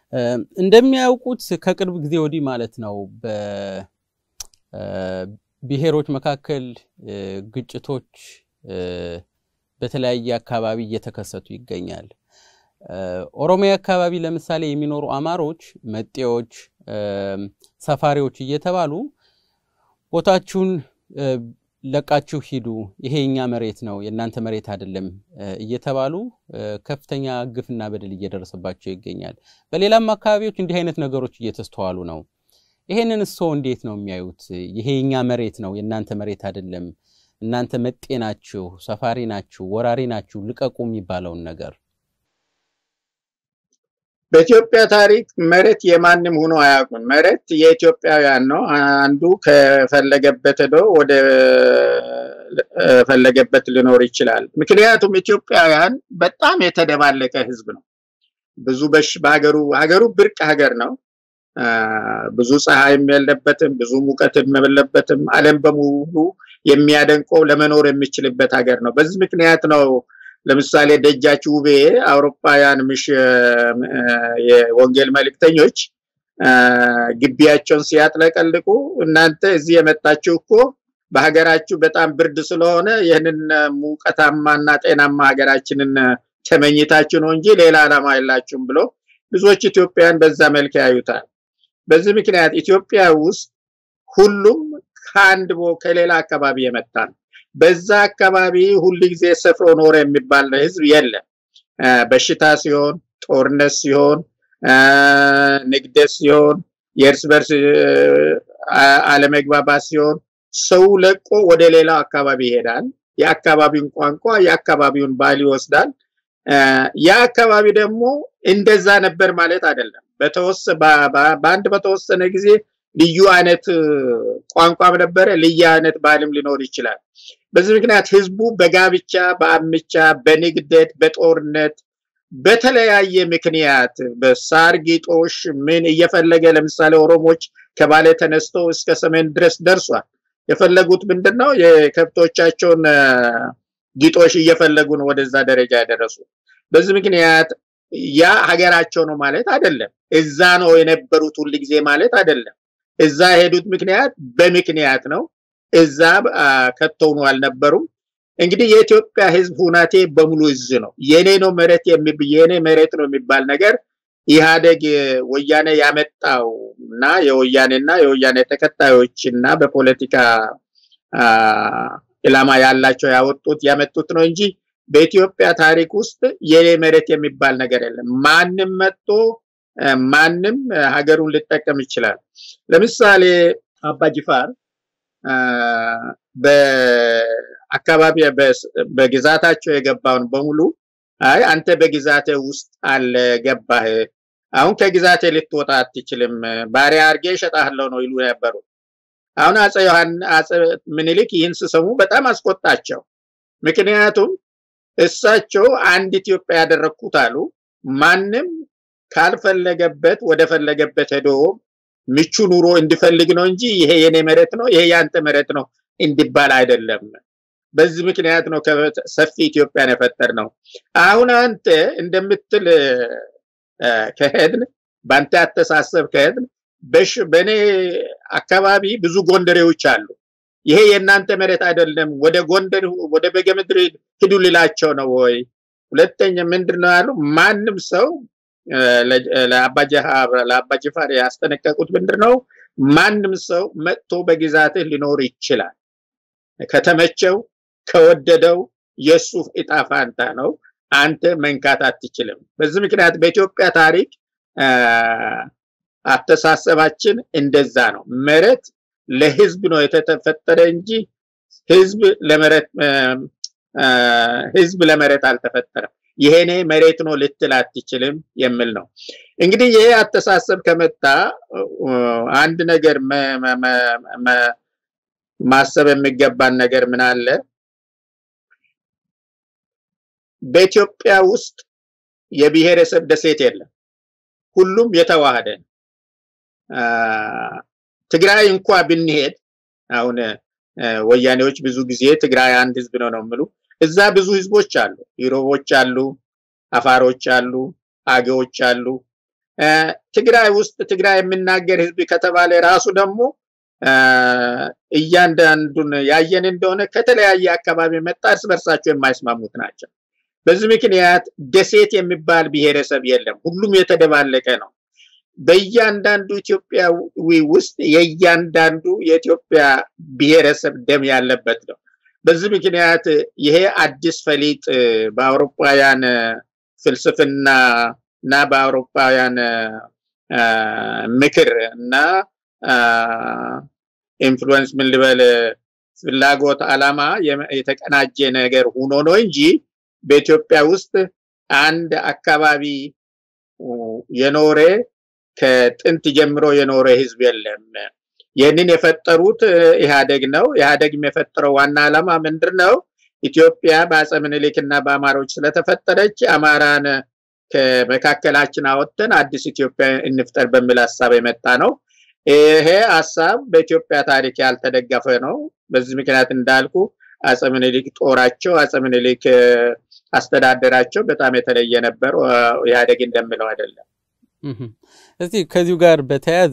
እንደሚያውቁት ከቅርብ ጊዜ ወዲህ ማለት ነው በብሔሮች መካከል ግጭቶች በተለያየ አካባቢ እየተከሰቱ ይገኛል። ኦሮሚያ አካባቢ ለምሳሌ የሚኖሩ አማሮች፣ መጤዎች፣ ሰፋሪዎች እየተባሉ ቦታችሁን ለቃችሁ ሂዱ፣ ይሄ የኛ መሬት ነው፣ የእናንተ መሬት አይደለም እየተባሉ ከፍተኛ ግፍና በደል እየደረሰባቸው ይገኛል። በሌላም አካባቢዎች እንዲህ አይነት ነገሮች እየተስተዋሉ ነው። ይሄንን እሶ እንዴት ነው የሚያዩት? ይሄ የኛ መሬት ነው፣ የእናንተ መሬት አይደለም፣ እናንተ መጤ ናችሁ፣ ሰፋሪ ናችሁ፣ ወራሪ ናችሁ፣ ልቀቁ የሚባለውን ነገር በኢትዮጵያ ታሪክ መሬት የማንም ሆኖ አያውቁም። መሬት የኢትዮጵያውያን ነው። አንዱ ከፈለገበት ሄዶ ወደ ፈለገበት ሊኖር ይችላል። ምክንያቱም ኢትዮጵያውያን በጣም የተደባለቀ ሕዝብ ነው። ብዙ በሽ በሀገሩ ሀገሩ ብርቅ ሀገር ነው። ብዙ ፀሐይም የለበትም፣ ብዙ ሙቀትም የለበትም። ዓለም በሙሉ የሚያደንቀው ለመኖር የሚችልበት ሀገር ነው። በዚህ ምክንያት ነው ለምሳሌ ደጃች ውቤ አውሮፓውያን ምሽ የወንጌል መልእክተኞች ግቢያቸውን ሲያጥለቀልቁ እናንተ እዚህ የመጣችሁ እኮ በሀገራችሁ በጣም ብርድ ስለሆነ ይህንን ሙቀታማና ጤናማ ሀገራችንን ተመኝታችሁ ነው እንጂ ሌላ ዓላማ የላችሁም ብሎ ብዙዎች ኢትዮጵያን በዛ መልክ ያዩታል። በዚህ ምክንያት ኢትዮጵያ ውስጥ ሁሉም ከአንድ ከሌላ አካባቢ የመጣ ነው። በዛ አካባቢ ሁል ጊዜ ሰፍሮ ኖረ የሚባል ህዝብ የለም። በሽታ ሲሆን፣ ጦርነት ሲሆን፣ ንግደት ሲሆን፣ የእርስ በርስ አለመግባባት ሲሆን ሰው ለቆ ወደ ሌላው አካባቢ ይሄዳል። የአካባቢውን ቋንቋ የአካባቢውን ባህል ይወስዳል። ያ አካባቢ ደግሞ እንደዛ ነበር ማለት አይደለም። በአንድ በተወሰነ ጊዜ ልዩ አይነት ቋንቋም ነበረ፣ ልዩ አይነት ባህልም ሊኖር ይችላል። በዚህ ምክንያት ህዝቡ በጋብቻ፣ በአምቻ፣ በንግደት፣ በጦርነት በተለያየ ምክንያት በሳር ጊጦሽ ምን እየፈለገ ለምሳሌ ኦሮሞች ከባሌ ተነስቶ እስከ ሰሜን ድረስ ደርሷል። የፈለጉት ምንድን ነው? የከብቶቻቸውን ጊጦሽ እየፈለጉ ነው ወደዛ ደረጃ ያደረሱ። በዚህ ምክንያት ያ ሀገራቸው ነው ማለት አይደለም። እዛ ነው የነበሩት ሁል ጊዜ ማለት አይደለም። እዛ የሄዱት ምክንያት በምክንያት ነው። እዛ ከተውኑ አልነበሩም። እንግዲህ የኢትዮጵያ ህዝብ ሁናቴ በሙሉ እዝ ነው። የኔ ነው መሬት የኔ መሬት ነው የሚባል ነገር ኢህአደግ ወያኔ ያመጣው እና የወያኔና የወያኔ ተከታዮች እና በፖለቲካ ኢላማ ያላቸው ያወጡት ያመጡት ነው እንጂ በኢትዮጵያ ታሪክ ውስጥ የኔ መሬት የሚባል ነገር የለም። ማንም መጥቶ ማንም ሀገሩን ሊጠቀም ይችላል። ለምሳሌ አባጅፋር በአካባቢ በግዛታቸው የገባውን በሙሉ አይ አንተ በግዛቴ ውስጥ አለ ገባህ፣ አሁን ከግዛቴ ልትወጣ አትችልም፣ ባሪያ አድርጌ እሸጣለሁ ነው ይሉ ነበሩ። አሁን አጼ ዮሐን አጼ ምኒልክ ይህን ሲሰሙ በጣም አስቆጣቸው። ምክንያቱም እሳቸው አንድ ኢትዮጵያ ያደረግኩት አሉ። ማንም ካልፈለገበት ወደ ፈለገበት ሄዶ ምቹ ኑሮ እንዲፈልግ ነው እንጂ ይሄ የኔ መሬት ነው፣ ይሄ ያንተ መሬት ነው እንዲባል አይደለም። በዚህ ምክንያት ነው ሰፊ ኢትዮጵያን የፈጠር ነው። አሁን አንተ እንደምትል ከሄድን በአንተ አተሳሰብ ከሄድን በእኔ አካባቢ ብዙ ጎንደሬዎች አሉ። ይሄ የእናንተ መሬት አይደለም፣ ወደ ጎንደር ወደ በጌምድር ሂዱ ልላቸው ነው ወይ? ሁለተኛ ምንድን ነው ያሉ ማንም ሰው ለአባጅፋር ያስጠነቀቁት ምንድን ነው? ማንም ሰው መጥቶ በግዛትህ ሊኖር ይችላል። ከተመቸው ከወደደው የእሱ እጣ ፋንታ ነው። አንተ መንካት አትችልም። በዚህ ምክንያት በኢትዮጵያ ታሪክ አስተሳሰባችን እንደዛ ነው። መሬት ለህዝብ ነው የተፈጠረ እንጂ ህዝብ ለመሬት ህዝብ ለመሬት አልተፈጠረም። ይሄኔ መሬት ነው ልትል አትችልም የሚል ነው። እንግዲህ ይሄ አስተሳሰብ ከመጣ አንድ ነገር ማሰብ የሚገባን ነገር ምን አለ? በኢትዮጵያ ውስጥ የብሔረሰብ ደሴት የለም። ሁሉም የተዋሃደ ነው። ትግራይ እንኳ ብንሄድ አሁን ወያኔዎች ብዙ ጊዜ ትግራይ አንድ ህዝብ ነው ነው የሚሉ እዛ ብዙ ህዝቦች አሉ። ኢሮቦች አሉ፣ አፋሮች አሉ፣ አገዎች አሉ፣ ትግራይ ውስጥ ትግራይ የሚናገር ህዝብ ከተባለ ራሱ ደግሞ እያንዳንዱን ያየን እንደሆነ ከተለያየ አካባቢ መጣ እርስ በርሳቸው የማይስማሙት ናቸው። በዚህ ምክንያት ደሴት የሚባል ብሔረሰብ የለም። ሁሉም የተደባለቀ ነው። በእያንዳንዱ ኢትዮጵያዊ ውስጥ የእያንዳንዱ የኢትዮጵያ ብሔረሰብ ደም ያለበት ነው። በዚህ ምክንያት ይሄ አዲስ ፈሊጥ በአውሮፓውያን ፍልስፍና እና በአውሮፓውያን ምክር እና ኢንፍሉዌንስ ምን ልበል ፍላጎት አላማ የተቀናጀ ነገር ሆኖ ነው እንጂ በኢትዮጵያ ውስጥ አንድ አካባቢ የኖረ ከጥንት ጀምሮ የኖረ ህዝብ የለም። ይህንን የፈጠሩት ኢህአደግ ነው። ኢህአደግም የፈጠረው ዋና ዓላማ ምንድን ነው? ኢትዮጵያ በአፄ ምኒልክ እና በአማሮች ስለተፈጠረች አማራን ከመካከላችን አወጥተን አዲስ ኢትዮጵያ እንፍጠር በሚል ሀሳብ የመጣ ነው። ይሄ ሀሳብ በኢትዮጵያ ታሪክ ያልተደገፈ ነው። በዚህ ምክንያት እንዳልኩ አፄ ምኒልክ ጦራቸው፣ አፄ ምኒልክ አስተዳደራቸው በጣም የተለየ ነበር። ኢህአዴግ እንደሚለው አይደለም። እስቲ ከዚሁ ጋር በተያያዘ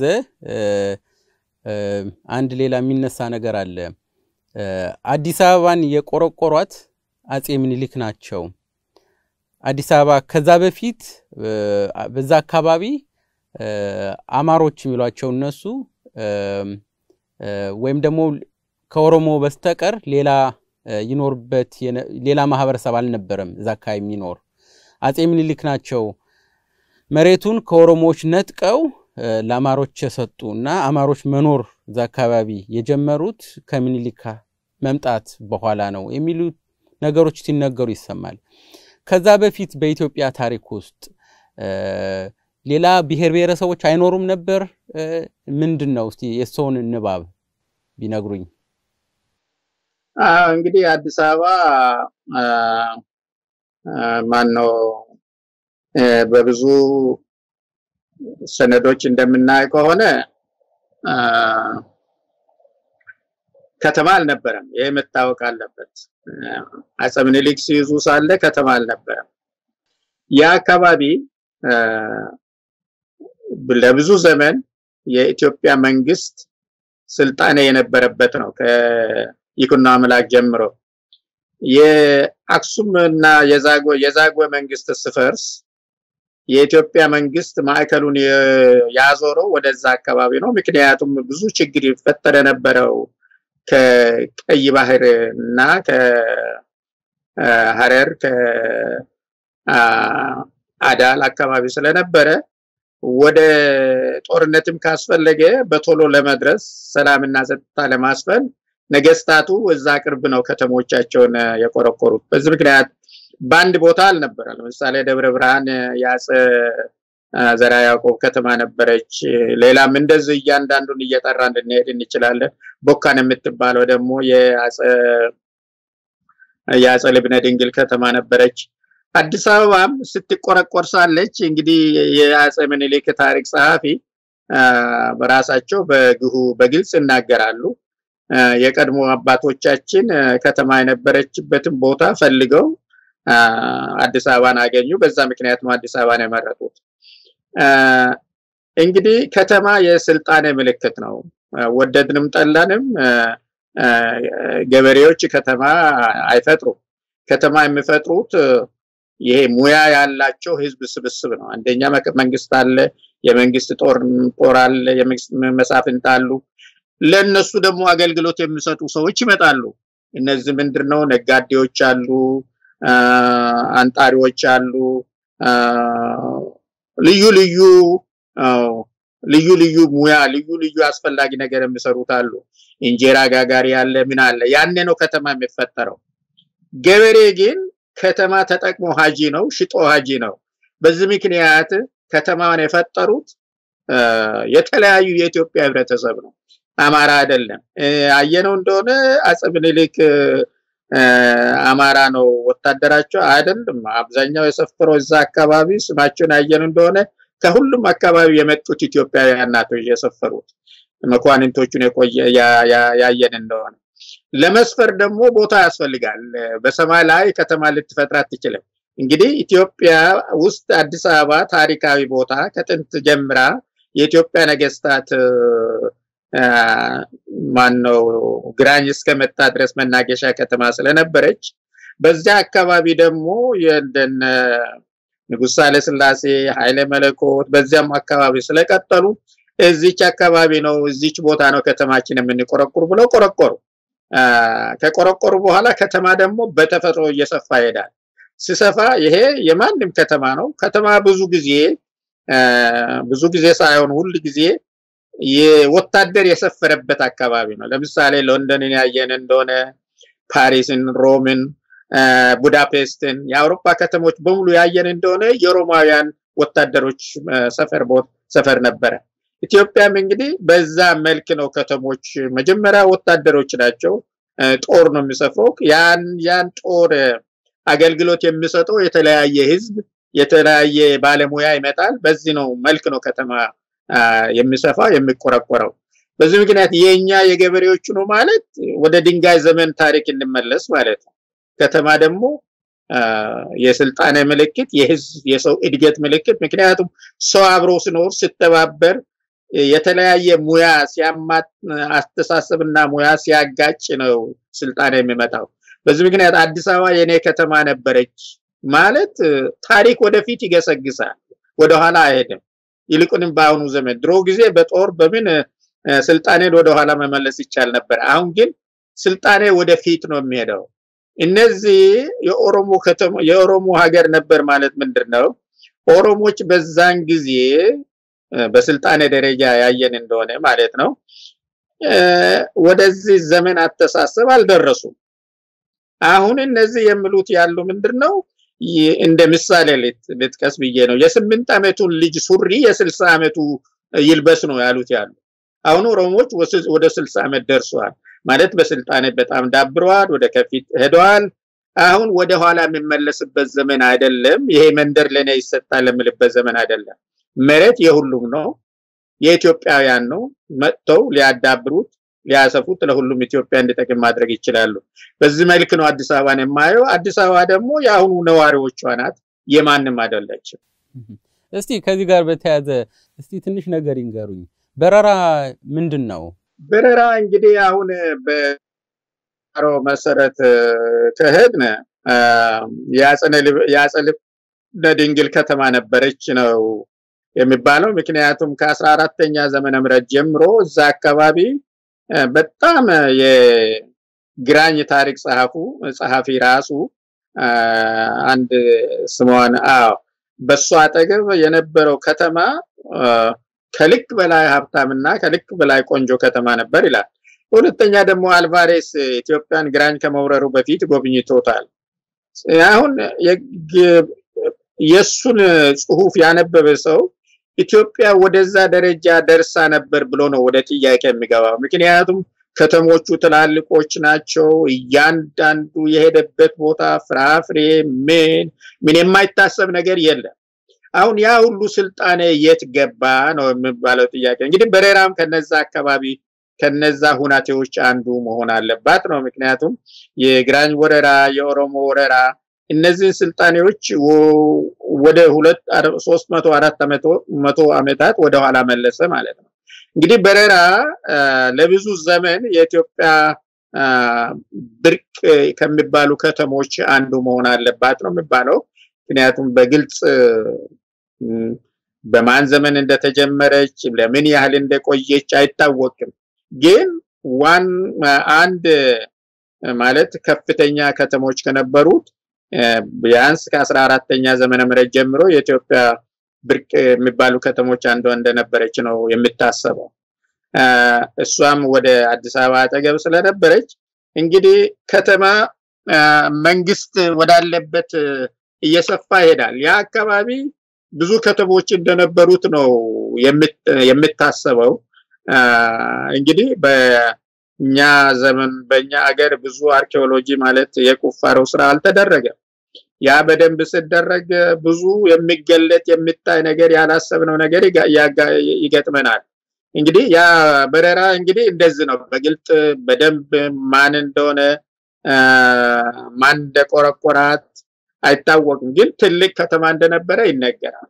አንድ ሌላ የሚነሳ ነገር አለ። አዲስ አበባን የቆረቆሯት አፄ ምኒልክ ናቸው። አዲስ አበባ ከዛ በፊት በዛ አካባቢ አማሮች የሚሏቸው እነሱ ወይም ደግሞ ከኦሮሞ በስተቀር ሌላ ይኖርበት ሌላ ማህበረሰብ አልነበረም እዛ አካባቢ የሚኖር አፄ ምኒልክ ናቸው መሬቱን ከኦሮሞዎች ነጥቀው ለአማሮች የሰጡ እና አማሮች መኖር እዛ አካባቢ የጀመሩት ከምኒልክ መምጣት በኋላ ነው የሚሉ ነገሮች ሲነገሩ ይሰማል። ከዛ በፊት በኢትዮጵያ ታሪክ ውስጥ ሌላ ብሔር ብሔረሰቦች አይኖሩም ነበር? ምንድን ነው እስቲ የሰውን ንባብ ቢነግሩኝ። እንግዲህ አዲስ አበባ ማን ነው በብዙ ሰነዶች እንደምናይ ከሆነ ከተማ አልነበረም። ይህ መታወቅ አለበት። አፄ ምኒልክ ሲይዙ ሳለ ከተማ አልነበረም። ያ አካባቢ ለብዙ ዘመን የኢትዮጵያ መንግስት ስልጣኔ የነበረበት ነው። ከይኩኖ አምላክ ጀምሮ የአክሱም እና የዛጎ የዛጎ መንግስት ስፈርስ የኢትዮጵያ መንግስት ማዕከሉን ያዞረው ወደዛ አካባቢ ነው። ምክንያቱም ብዙ ችግር ይፈጠር የነበረው ከቀይ ባህር እና ከሀረር ከአዳል አካባቢ ስለነበረ ወደ ጦርነትም ካስፈለገ በቶሎ ለመድረስ ሰላምና ጸጥታ ለማስፈን ነገስታቱ እዛ ቅርብ ነው ከተሞቻቸውን የቆረቆሩት። በዚህ ምክንያት በአንድ ቦታ አልነበረ። ለምሳሌ ደብረ ብርሃን የአፄ ዘራ ያዕቆብ ከተማ ነበረች። ሌላም እንደዚህ እያንዳንዱን እየጠራ እንድንሄድ እንችላለን። ቦካን የምትባለው ደግሞ የአፄ ልብነ ድንግል ከተማ ነበረች። አዲስ አበባም ስትቆረቆር ሳለች እንግዲህ የአፄ ምኒልክ ታሪክ ጸሐፊ በራሳቸው በግሁ በግልጽ ይናገራሉ። የቀድሞ አባቶቻችን ከተማ የነበረችበትን ቦታ ፈልገው አዲስ አበባን አገኙ። በዛ ምክንያት ነው አዲስ አበባን የመረጡት። እንግዲህ ከተማ የስልጣኔ ምልክት ነው። ወደድንም ጠላንም ገበሬዎች ከተማ አይፈጥሩም። ከተማ የሚፈጥሩት ይሄ ሙያ ያላቸው ህዝብ ስብስብ ነው። አንደኛ መንግስት አለ፣ የመንግስት ጦር ጦር አለ፣ የመንግስት መሳፍንት አሉ። ለእነሱ ደግሞ አገልግሎት የሚሰጡ ሰዎች ይመጣሉ። እነዚህ ምንድን ነው? ነጋዴዎች አሉ፣ አንጣሪዎች አሉ፣ ልዩ ልዩ ልዩ ልዩ ሙያ ልዩ ልዩ አስፈላጊ ነገር የሚሰሩት አሉ። እንጀራ ጋጋሪ አለ፣ ምን አለ። ያኔ ነው ከተማ የሚፈጠረው። ገበሬ ግን ከተማ ተጠቅሞ ሀጂ ነው፣ ሽጦ ሀጂ ነው። በዚህ ምክንያት ከተማን የፈጠሩት የተለያዩ የኢትዮጵያ ህብረተሰብ ነው፣ አማራ አይደለም። አየነው እንደሆነ አፄ ምኒልክ አማራ ነው ወታደራቸው አይደለም። አብዛኛው የሰፈረው እዛ አካባቢ ስማቸውን ያየነው እንደሆነ ከሁሉም አካባቢ የመጡት ኢትዮጵያውያን ናቸው የሰፈሩት። መኳንንቶቹን የቆየ ያየን እንደሆነ ለመስፈር ደግሞ ቦታ ያስፈልጋል። በሰማይ ላይ ከተማ ልትፈጥር አትችልም። እንግዲህ ኢትዮጵያ ውስጥ አዲስ አበባ ታሪካዊ ቦታ ከጥንት ጀምራ የኢትዮጵያ ነገስታት ማን ነው ግራኝ እስከመጣ ድረስ መናገሻ ከተማ ስለነበረች በዚያ አካባቢ ደግሞ የእንደነ ንጉሥ ሳህለ ሥላሴ ኃይለ መለኮት በዚያም አካባቢ ስለቀጠሉ እዚች አካባቢ ነው እዚች ቦታ ነው ከተማችን የምንቆረቁር ብለው ቆረቆሩ። ከቆረቆሩ በኋላ ከተማ ደግሞ በተፈጥሮ እየሰፋ ይሄዳል። ሲሰፋ ይሄ የማንም ከተማ ነው። ከተማ ብዙ ጊዜ ብዙ ጊዜ ሳይሆን ሁል ጊዜ የወታደር የሰፈረበት አካባቢ ነው። ለምሳሌ ሎንደንን ያየን እንደሆነ ፓሪስን፣ ሮምን፣ ቡዳፔስትን የአውሮፓ ከተሞች በሙሉ ያየን እንደሆነ የሮማውያን ወታደሮች ሰፈር ሰፈር ነበረ። ኢትዮጵያም እንግዲህ በዛ መልክ ነው ከተሞች መጀመሪያ ወታደሮች ናቸው። ጦር ነው የሚሰፍረው። ያን ያን ጦር አገልግሎት የሚሰጠው የተለያየ ህዝብ የተለያየ ባለሙያ ይመጣል። በዚህ ነው መልክ ነው ከተማ የሚሰፋ የሚቆረቆረው። በዚህ ምክንያት የኛ የገበሬዎቹ ነው ማለት ወደ ድንጋይ ዘመን ታሪክ እንመለስ ማለት ነው። ከተማ ደግሞ የስልጣኔ ምልክት፣ የህዝብ የሰው እድገት ምልክት። ምክንያቱም ሰው አብሮ ሲኖር ሲተባበር የተለያየ ሙያ ሲያማት አስተሳሰብና ሙያ ሲያጋጭ ነው ስልጣኔ የሚመጣው። በዚህ ምክንያት አዲስ አበባ የኔ ከተማ ነበረች ማለት ታሪክ ወደፊት ይገሰግሳል፣ ወደኋላ አይሄድም። ይልቁንም በአሁኑ ዘመን ድሮ ጊዜ በጦር በምን ስልጣኔን ወደኋላ መመለስ ይቻል ነበር። አሁን ግን ስልጣኔ ወደፊት ነው የሚሄደው። እነዚህ የኦሮሞ ከተማ የኦሮሞ ሀገር ነበር ማለት ምንድን ነው? ኦሮሞች በዛን ጊዜ በስልጣኔ ደረጃ ያየን እንደሆነ ማለት ነው ወደዚህ ዘመን አስተሳሰብ አልደረሱም። አሁን እነዚህ የሚሉት ያሉ ምንድን ነው? እንደ ምሳሌ ልጥቀስ ብዬ ነው። የስምንት ዓመቱን ልጅ ሱሪ የስልሳ ዓመቱ ይልበስ ነው ያሉት ያሉ። አሁን ኦሮሞዎች ወደ ስልሳ ዓመት ደርሰዋል ማለት በስልጣኔ በጣም ዳብረዋል፣ ወደ ከፊት ሄደዋል። አሁን ወደ ኋላ የሚመለስበት ዘመን አይደለም። ይሄ መንደር ለኔ ይሰጣል የምልበት ዘመን አይደለም። መሬት የሁሉም ነው፣ የኢትዮጵያውያን ነው። መጥተው ሊያዳብሩት ሊያሰፉት ለሁሉም ኢትዮጵያ እንዲጠቅም ማድረግ ይችላሉ። በዚህ መልክ ነው አዲስ አበባን የማየው። አዲስ አበባ ደግሞ የአሁኑ ነዋሪዎቿ ናት፣ የማንም አይደለችም። እስቲ ከዚህ ጋር በተያያዘ እስቲ ትንሽ ነገር ይንገሩኝ። በረራ ምንድን ነው? በረራ እንግዲህ አሁን በሮ መሰረት ከሄድን የአጸደ ድንግል ከተማ ነበረች ነው የሚባለው። ምክንያቱም ከአስራ አራተኛ ዘመነ ምህረት ጀምሮ እዛ አካባቢ በጣም የግራኝ ታሪክ ጸሐፉ ጸሐፊ ራሱ አንድ ስሟን አዎ በሱ አጠገብ የነበረው ከተማ ከልክ በላይ ሀብታምና ከልክ በላይ ቆንጆ ከተማ ነበር ይላል። ሁለተኛ ደግሞ አልቫሬስ ኢትዮጵያን ግራኝ ከመውረሩ በፊት ጎብኝቶታል። አሁን የሱን ጽሁፍ ያነበበ ሰው ኢትዮጵያ ወደዛ ደረጃ ደርሳ ነበር ብሎ ነው ወደ ጥያቄ የሚገባው። ምክንያቱም ከተሞቹ ትላልቆች ናቸው። እያንዳንዱ የሄደበት ቦታ ፍራፍሬ፣ ምን ምን የማይታሰብ ነገር የለም። አሁን ያ ሁሉ ስልጣኔ የት ገባ ነው የሚባለው ጥያቄ። እንግዲህ በሬራም ከነዛ አካባቢ ከነዛ ሁናቴዎች አንዱ መሆን አለባት ነው። ምክንያቱም የግራኝ ወረራ፣ የኦሮሞ ወረራ እነዚህን ስልጣኔዎች ወደ ሁለት ሶስት መቶ አራት መቶ ዓመታት ወደኋላ መለሰ ማለት ነው። እንግዲህ በረራ ለብዙ ዘመን የኢትዮጵያ ብርቅ ከሚባሉ ከተሞች አንዱ መሆን አለባት ነው የሚባለው። ምክንያቱም በግልጽ በማን ዘመን እንደተጀመረች ለምን ያህል እንደቆየች አይታወቅም። ግን ዋን አንድ ማለት ከፍተኛ ከተሞች ከነበሩት ቢያንስ ከአስራ አራተኛ ዘመነ ምህረት ጀምሮ የኢትዮጵያ ብርቅ የሚባሉ ከተሞች አንዷ እንደነበረች ነው የሚታሰበው። እሷም ወደ አዲስ አበባ አጠገብ ስለነበረች እንግዲህ ከተማ መንግስት ወዳለበት እየሰፋ ይሄዳል። ያ አካባቢ ብዙ ከተሞች እንደነበሩት ነው የሚታሰበው። እንግዲህ በእኛ ዘመን በእኛ ሀገር ብዙ አርኪኦሎጂ ማለት የቁፋሮ ስራ አልተደረገም። ያ በደንብ ሲደረግ ብዙ የሚገለጥ የሚታይ ነገር ያላሰብነው ነገር ይገጥመናል። እንግዲህ ያ በረራ እንግዲህ እንደዚህ ነው። በግልጥ በደንብ ማን እንደሆነ ማን እንደቆረቆራት አይታወቅም፣ ግን ትልቅ ከተማ እንደነበረ ይነገራል።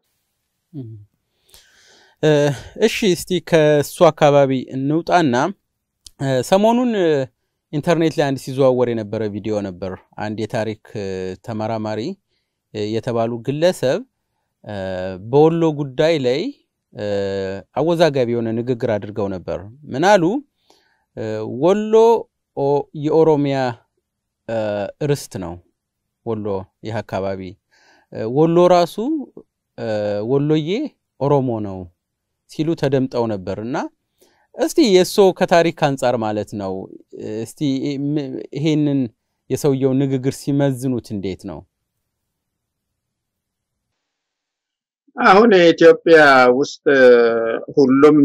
እሺ እስቲ ከእሱ አካባቢ እንውጣና ሰሞኑን ኢንተርኔት ላይ አንድ ሲዘዋወር የነበረ ቪዲዮ ነበር። አንድ የታሪክ ተመራማሪ የተባሉ ግለሰብ በወሎ ጉዳይ ላይ አወዛጋቢ የሆነ ንግግር አድርገው ነበር። ምን አሉ? ወሎ የኦሮሚያ ርስት ነው። ወሎ ይህ አካባቢ ወሎ ራሱ ወሎዬ ኦሮሞ ነው ሲሉ ተደምጠው ነበር እና እስቲ የእሶ ከታሪክ አንጻር ማለት ነው እስቲ ይሄንን የሰውየው ንግግር ሲመዝኑት እንዴት ነው? አሁን የኢትዮጵያ ውስጥ ሁሉም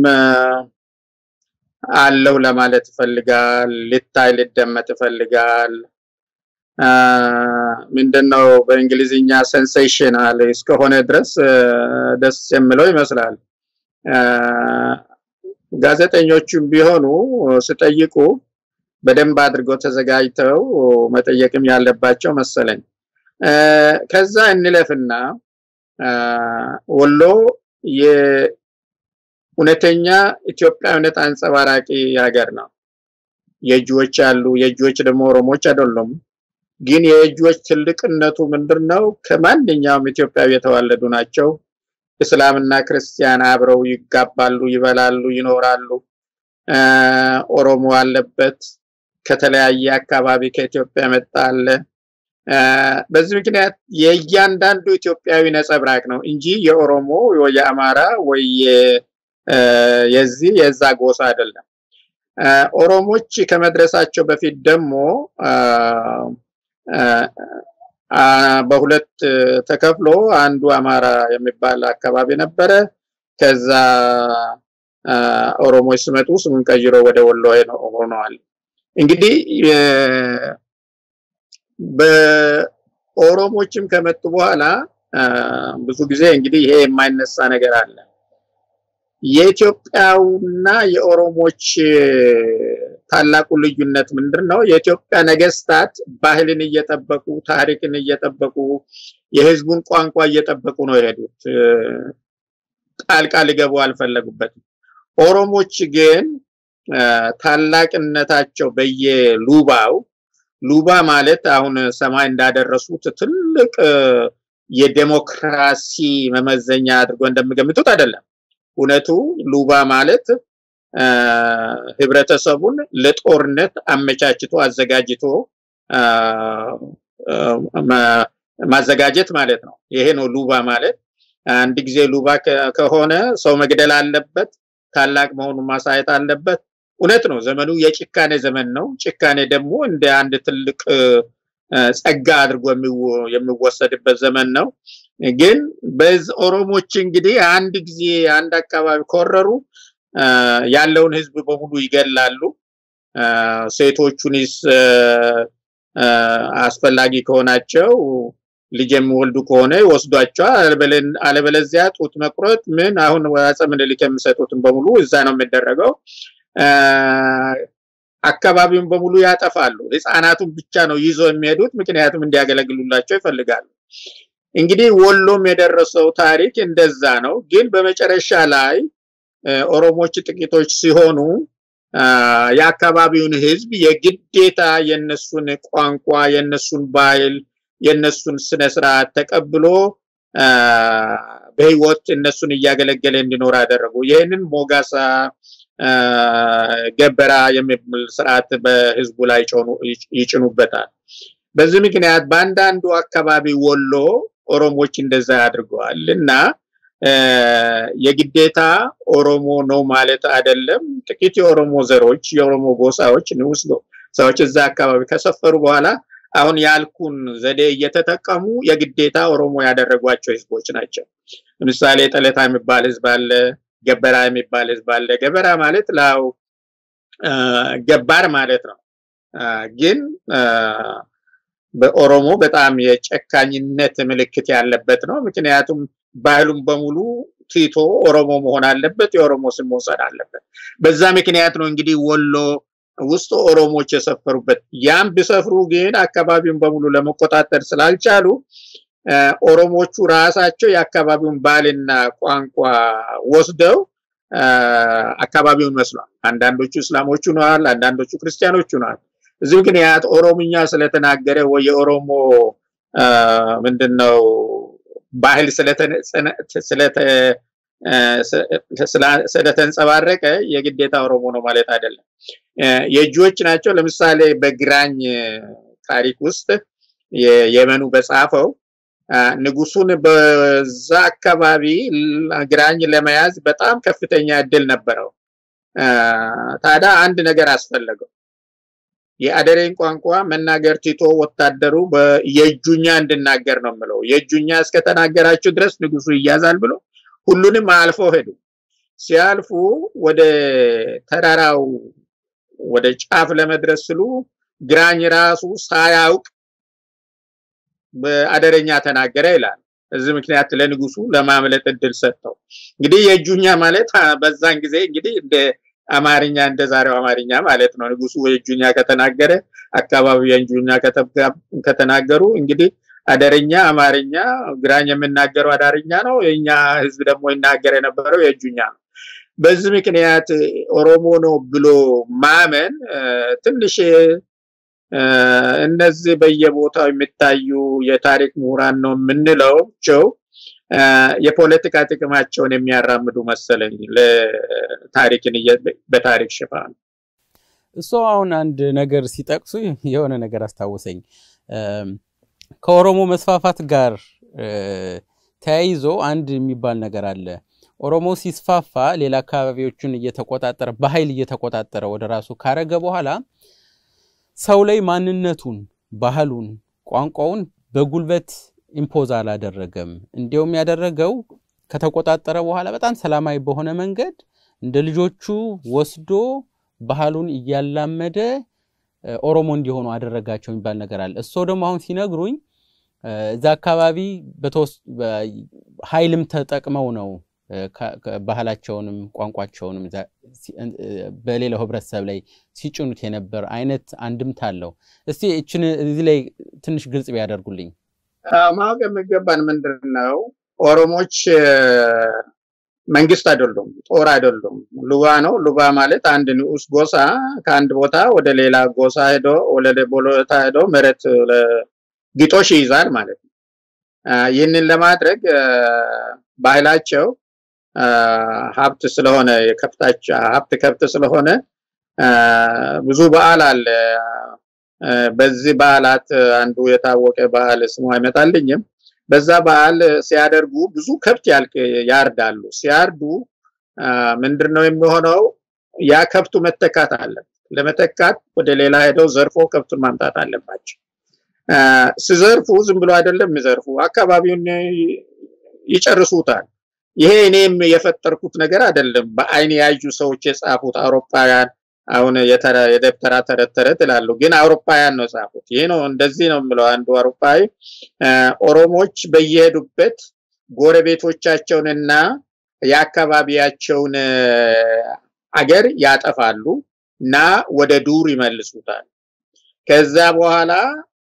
አለው ለማለት ይፈልጋል። ሊታይ ሊደመጥ ይፈልጋል። ምንድነው በእንግሊዝኛ ሴንሴሽናል እስከሆነ ድረስ ደስ የሚለው ይመስላል። ጋዜጠኞቹም ቢሆኑ ስጠይቁ በደንብ አድርገው ተዘጋጅተው መጠየቅም ያለባቸው መሰለኝ። ከዛ እንለፍና ወሎ የእውነተኛ ኢትዮጵያዊነት አንጸባራቂ ሀገር ነው። የእጅዎች አሉ። የእጅዎች ደግሞ ኦሮሞች አይደሉም። ግን የእጆች ትልቅነቱ ምንድን ነው? ከማንኛውም ኢትዮጵያዊ የተዋለዱ ናቸው። እስላምና ክርስቲያን አብረው ይጋባሉ፣ ይበላሉ፣ ይኖራሉ። ኦሮሞ አለበት። ከተለያየ አካባቢ ከኢትዮጵያ መጣ አለ። በዚህ ምክንያት የእያንዳንዱ ኢትዮጵያዊ ነጸብራቅ ነው እንጂ የኦሮሞ ወይ የአማራ ወይ የዚህ የዛ ጎሳ አይደለም። ኦሮሞች ከመድረሳቸው በፊት ደግሞ በሁለት ተከፍሎ አንዱ አማራ የሚባል አካባቢ ነበረ። ከዛ ኦሮሞች ሲመጡ ስሙን ቀይሮ ወደ ወሎ ሆነዋል። እንግዲህ በኦሮሞችም ከመጡ በኋላ ብዙ ጊዜ እንግዲህ ይሄ የማይነሳ ነገር አለ። የኢትዮጵያውና የኦሮሞች ታላቁ ልዩነት ምንድን ነው? የኢትዮጵያ ነገስታት ባህልን እየጠበቁ ታሪክን እየጠበቁ የህዝቡን ቋንቋ እየጠበቁ ነው የሄዱት። ጣልቃ ሊገቡ አልፈለጉበትም። ኦሮሞች ግን ታላቅነታቸው በየሉባው ሉባ ማለት አሁን ሰማይ እንዳደረሱት ትልቅ የዴሞክራሲ መመዘኛ አድርጎ እንደሚገምቱት አይደለም። እውነቱ ሉባ ማለት ህብረተሰቡን ለጦርነት አመቻችቶ አዘጋጅቶ ማዘጋጀት ማለት ነው። ይሄ ነው ሉባ ማለት። አንድ ጊዜ ሉባ ከሆነ ሰው መግደል አለበት፣ ታላቅ መሆኑን ማሳየት አለበት። እውነት ነው። ዘመኑ የጭካኔ ዘመን ነው። ጭካኔ ደግሞ እንደ አንድ ትልቅ ጸጋ አድርጎ የሚወሰድበት ዘመን ነው። ግን በዚህ ኦሮሞች እንግዲህ አንድ ጊዜ አንድ አካባቢ ኮረሩ ያለውን ህዝብ በሙሉ ይገላሉ። ሴቶቹንስ አስፈላጊ ከሆናቸው ልጅ የሚወልዱ ከሆነ ይወስዷቸዋል። አለበለዚያ ጡት መቁረጥ ምን አሁን አፄ ምኒልክ የሚሰጡትን በሙሉ እዛ ነው የሚደረገው። አካባቢውን በሙሉ ያጠፋሉ። ህፃናቱን ብቻ ነው ይዞ የሚሄዱት፣ ምክንያቱም እንዲያገለግሉላቸው ይፈልጋሉ። እንግዲህ ወሎም የደረሰው ታሪክ እንደዛ ነው። ግን በመጨረሻ ላይ ኦሮሞች ጥቂቶች ሲሆኑ የአካባቢውን ህዝብ የግዴታ የነሱን ቋንቋ፣ የነሱን ባህል፣ የነሱን ስነ ስርዓት ተቀብሎ በህይወት እነሱን እያገለገለ እንዲኖር አደረጉ። ይህንን ሞጋሳ ገበራ የሚል ስርዓት በህዝቡ ላይ ይጭኑበታል። በዚህ ምክንያት በአንዳንዱ አካባቢ ወሎ ኦሮሞች እንደዛ አድርገዋል እና የግዴታ ኦሮሞ ነው ማለት አይደለም። ጥቂት የኦሮሞ ዘሮች የኦሮሞ ጎሳዎች ንዑስ ሰዎች እዛ አካባቢ ከሰፈሩ በኋላ አሁን ያልኩን ዘዴ እየተጠቀሙ የግዴታ ኦሮሞ ያደረጓቸው ህዝቦች ናቸው። ለምሳሌ ጠለታ የሚባል ህዝብ አለ። ገበራ የሚባል ህዝብ አለ። ገበራ ማለት ላው ገባር ማለት ነው። ግን በኦሮሞ በጣም የጨካኝነት ምልክት ያለበት ነው። ምክንያቱም ባህሉን በሙሉ ትቶ ኦሮሞ መሆን አለበት፣ የኦሮሞ ስም መውሰድ አለበት። በዛ ምክንያት ነው እንግዲህ ወሎ ውስጥ ኦሮሞዎች የሰፈሩበት ያም ቢሰፍሩ ግን አካባቢውን በሙሉ ለመቆጣጠር ስላልቻሉ ኦሮሞቹ ራሳቸው የአካባቢውን ባህልና ቋንቋ ወስደው አካባቢውን መስሏል። አንዳንዶቹ እስላሞች ሆነዋል፣ አንዳንዶቹ ክርስቲያኖች ሆነዋል። እዚህ ምክንያት ኦሮምኛ ስለተናገረ ወይ የኦሮሞ ምንድነው ባህል ስለተንጸባረቀ የግዴታ ኦሮሞ ነው ማለት አይደለም። የእጆች ናቸው። ለምሳሌ በግራኝ ታሪክ ውስጥ የመኑ በጻፈው ንጉሱን በዛ አካባቢ ግራኝ ለመያዝ በጣም ከፍተኛ እድል ነበረው። ታዲያ አንድ ነገር አስፈለገው። የአደሬን ቋንቋ መናገር ቲቶ ወታደሩ የእጁኛ እንድናገር ነው የምለው። የእጁኛ እስከተናገራችሁ ድረስ ንጉሱ ይያዛል ብሎ ሁሉንም አልፈው ሄዱ። ሲያልፉ ወደ ተራራው ወደ ጫፍ ለመድረስ ስሉ ግራኝ ራሱ ሳያውቅ በአደረኛ ተናገረ ይላል። እዚህ ምክንያት ለንጉሱ ለማምለጥ እድል ሰጠው። እንግዲህ የእጁኛ ማለት በዛን ጊዜ እንግዲህ እንደ አማርኛ እንደ ዛሬው አማርኛ ማለት ነው። ንጉሱ የእጁኛ ከተናገረ አካባቢው የእጁኛ ከተናገሩ እንግዲህ አደረኛ አማርኛ፣ ግራኝ የምናገረው አዳርኛ ነው። የኛ ህዝብ ደግሞ ይናገር የነበረው የእጁኛ ነው። በዚህ ምክንያት ኦሮሞ ነው ብሎ ማመን ትንሽ እነዚህ በየቦታው የሚታዩ የታሪክ ምሁራን ነው የምንለውቸው የፖለቲካ ጥቅማቸውን የሚያራምዱ መሰለኝ ለታሪክን በታሪክ ሽፋን። እሱ አሁን አንድ ነገር ሲጠቅሱ የሆነ ነገር አስታወሰኝ። ከኦሮሞ መስፋፋት ጋር ተያይዞ አንድ የሚባል ነገር አለ። ኦሮሞ ሲስፋፋ ሌላ አካባቢዎችን እየተቆጣጠረ በኃይል እየተቆጣጠረ ወደ ራሱ ካረገ በኋላ ሰው ላይ ማንነቱን፣ ባህሉን፣ ቋንቋውን በጉልበት ኢምፖዝ አላደረገም። እንዲያውም ያደረገው ከተቆጣጠረ በኋላ በጣም ሰላማዊ በሆነ መንገድ እንደ ልጆቹ ወስዶ ባህሉን እያላመደ ኦሮሞ እንዲሆኑ አደረጋቸው የሚባል ነገር አለ። እሶ ደግሞ አሁን ሲነግሩኝ እዛ አካባቢ ኃይልም ተጠቅመው ነው ባህላቸውንም ቋንቋቸውንም በሌላው ህብረተሰብ ላይ ሲጭኑት የነበር አይነት አንድምታ አለው። እስቲ እችን እዚህ ላይ ትንሽ ግልጽ ቢያደርጉልኝ። ማወቅ የሚገባን ምንድን ነው፣ ኦሮሞች መንግስት አይደሉም፣ ጦር አይደሉም፣ ሉባ ነው። ሉባ ማለት አንድ ንዑስ ጎሳ ከአንድ ቦታ ወደ ሌላ ጎሳ ሄዶ ወደ ቦታ ሄዶ መሬት ግጦሽ ይይዛል ማለት ነው። ይህንን ለማድረግ ባህላቸው ሀብት ስለሆነ የከብታቸው ሀብት ከብት ስለሆነ ብዙ በዓል አለ። በዚህ በዓላት አንዱ የታወቀ በዓል ስሙ አይመጣልኝም። በዛ በዓል ሲያደርጉ ብዙ ከብት ያርዳሉ። ሲያርዱ ምንድነው የሚሆነው? ያ ከብቱ መተካት አለ። ለመተካት ወደ ሌላ ሄደው ዘርፎ ከብቱን ማምጣት አለባቸው። ሲዘርፉ ዝም ብሎ አይደለም የሚዘርፉ፣ አካባቢውን ይጨርሱታል። ይሄ እኔም የፈጠርኩት ነገር አይደለም። በአይን ያዩ ሰዎች የጻፉት አውሮፓውያን አሁን የደብተራ ተረት ተረት ይላሉ፣ ግን አውሮፓውያን ነው የጻፉት። ይሄ ነው እንደዚህ ነው የምለው። አንዱ አውሮፓዊ ኦሮሞች በየሄዱበት ጎረቤቶቻቸውንና የአካባቢያቸውን አገር ያጠፋሉ እና ወደ ዱር ይመልሱታል። ከዛ በኋላ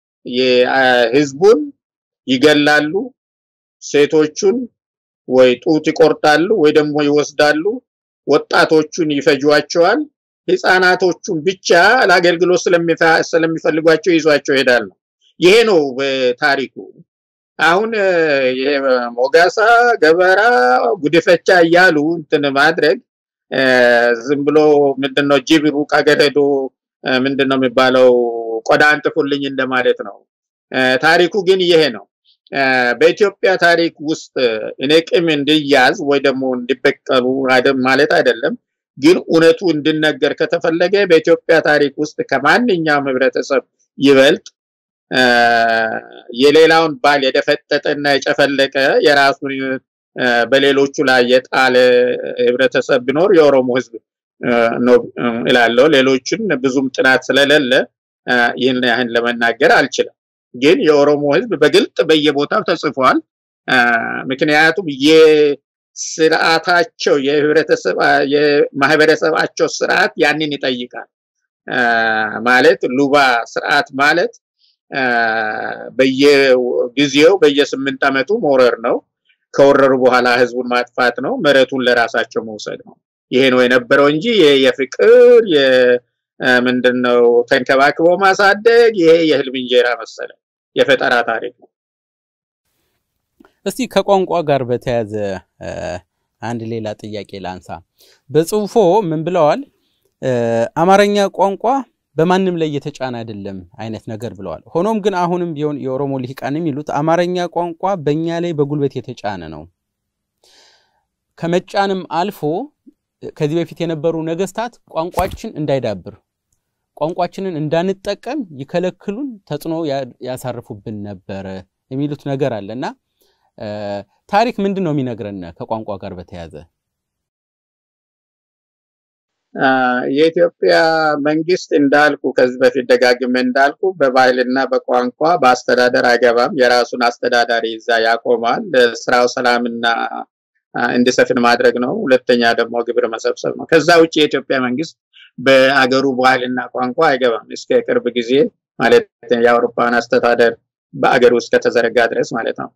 ህዝቡን ይገላሉ፣ ሴቶቹን ወይ ጡት ይቆርጣሉ ወይ ደግሞ ይወስዳሉ፣ ወጣቶቹን ይፈጇቸዋል። ህፃናቶቹን ብቻ ለአገልግሎት ስለሚፈልጓቸው ይዟቸው ይሄዳሉ። ይሄ ነው በታሪኩ። አሁን ይሄ ሞጋሳ፣ ገበራ፣ ጉድፈቻ እያሉ እንትን ማድረግ ዝም ብሎ ምንድነው ጅብ ሩቅ አገር ሄዶ ምንድነው የሚባለው ቆዳ አንጥፉልኝ እንደማለት ነው። ታሪኩ ግን ይሄ ነው። በኢትዮጵያ ታሪክ ውስጥ እኔ ቂም እንዲያዝ ወይ ደግሞ እንዲበቀሉ ማለት አይደለም። ግን እውነቱ እንድነገር ከተፈለገ በኢትዮጵያ ታሪክ ውስጥ ከማንኛውም ህብረተሰብ ይበልጥ የሌላውን ባል የደፈጠጠና የጨፈለቀ የራሱን በሌሎቹ ላይ የጣለ ህብረተሰብ ቢኖር የኦሮሞ ህዝብ ነው እላለሁ። ሌሎችን ብዙም ጥናት ስለሌለ ይህን ያህን ለመናገር አልችልም። ግን የኦሮሞ ህዝብ በግልጥ በየቦታው ተጽፏል። ምክንያቱም የስርዓታቸው የህብረተሰብ የማህበረሰባቸው ስርዓት ያንን ይጠይቃል። ማለት ሉባ ስርዓት ማለት በየጊዜው በየስምንት ዓመቱ መውረር ነው። ከወረሩ በኋላ ህዝቡን ማጥፋት ነው። መሬቱን ለራሳቸው መውሰድ ነው። ይሄ ነው የነበረው እንጂ የፍቅር ምንድነው ተንከባክቦ ማሳደግ ይሄ የህልም እንጀራ መሰለ የፈጠራ ታሪክ ነው። እስቲ ከቋንቋ ጋር በተያያዘ አንድ ሌላ ጥያቄ ላንሳ። በጽሁፎ ምን ብለዋል? አማርኛ ቋንቋ በማንም ላይ የተጫነ አይደለም አይነት ነገር ብለዋል። ሆኖም ግን አሁንም ቢሆን የኦሮሞ ልሂቃን የሚሉት አማርኛ ቋንቋ በእኛ ላይ በጉልበት የተጫነ ነው። ከመጫንም አልፎ ከዚህ በፊት የነበሩ ነገስታት ቋንቋችን እንዳይዳብር ቋንቋችንን እንዳንጠቀም ይከለክሉን፣ ተጽዕኖ ያሳርፉብን ነበረ የሚሉት ነገር አለ እና ታሪክ ምንድን ነው የሚነግረን ከቋንቋ ጋር በተያያዘ? የኢትዮጵያ መንግስት እንዳልኩ ከዚህ በፊት ደጋግሜ እንዳልኩ በባህልና በቋንቋ በአስተዳደር አይገባም። የራሱን አስተዳዳሪ ይዛ ያቆማል። ስራው ሰላምና እንዲሰፍን ማድረግ ነው። ሁለተኛ ደግሞ ግብር መሰብሰብ ነው። ከዛ ውጭ የኢትዮጵያ መንግስት በአገሩ ባህልና ቋንቋ አይገባም። እስከ ቅርብ ጊዜ ማለት የአውሮፓውያን አስተዳደር በአገሩ ውስጥ ከተዘረጋ ድረስ ማለት ነው።